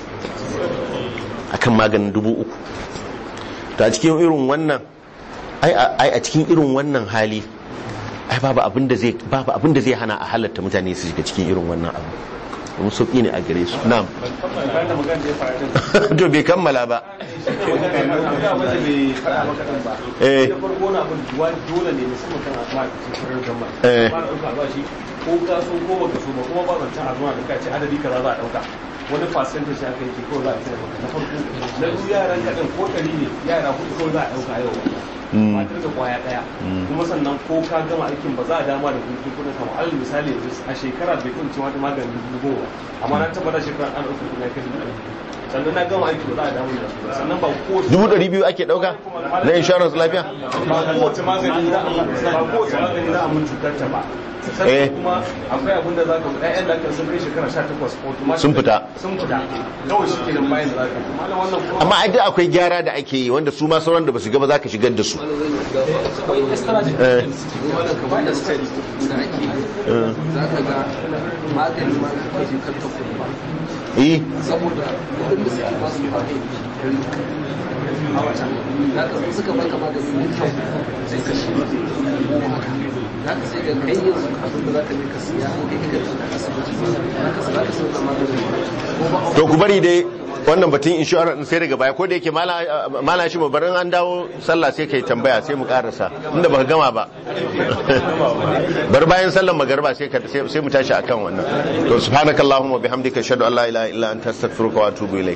akan maganin dubu uku to a cikin irin wannan ai ai a cikin irin wannan hali ai babu abin da zai babu abin da zai hana a halatta mutane su shiga cikin irin wannan abu kuma sauki ne a gare su na'am to bai kammala ba Eh. da farko na abin duwa dole ne musamman kan ma'aikacin farar gama Eh. ba na ɗauka albashi ko ka so ko baka so ba kuma ba zancen a zuwa da kai ce adadi kaza za a ɗauka wani percentage aka yi ko za a cire maka na farko na biyu yaran kaɗan ko ɗari ne yara hudu ko za a ɗauka yau Mm. matar da kwaya ɗaya Mm. kuma sannan ko ka gama aikin ba za a dama da kuɗi kuɗin kama alal misali yanzu a shekara bai kun cewa da maganin dubu goma amma na tabbata shekara an ɗauka kuɗi na kai dubu ɗari sannan na gama aiki ba za a damu da su ba sannan ba ko dubu ɗari biyu ake ɗauka na insurance lafiya ba kowace magani za a ba kowace magani za a mun cutar ta ba Eh. sannan kuma akwai abin da za ka ƴaƴan da aka sun kai shekara 18 automatic Sun fita. sun fita kawai shi kenan bayan da za ka yi kuma wannan kuma amma ai duk akwai gyara da ake yi wanda su ma sauran da ba su gaba za ka shigar da su akwai extra Eh. wannan kamar da study da ake yi Eh. za ka ga magani ma ka kai kan ta kuma eh saboda kudin da suke ba su magani a wata za ka zo suka baka magani mai kyau sai ka shi ko haka za ka sai ga kai yanzu abin da za ka je ka siya ko kai ka tafi asibiti za ka za ka sauka magani ko ba to ku bari dai wannan batun insurance sai daga baya ko da yake mala shi mu barin an dawo sallah sai kai tambaya sai mu karasa inda baka gama ba bar bayan sallar magarba sai ka sai mu tashi akan wannan to subhanakallahumma bihamdika ashhadu an la ilaha illa anta astaghfiruka wa atubu ilayk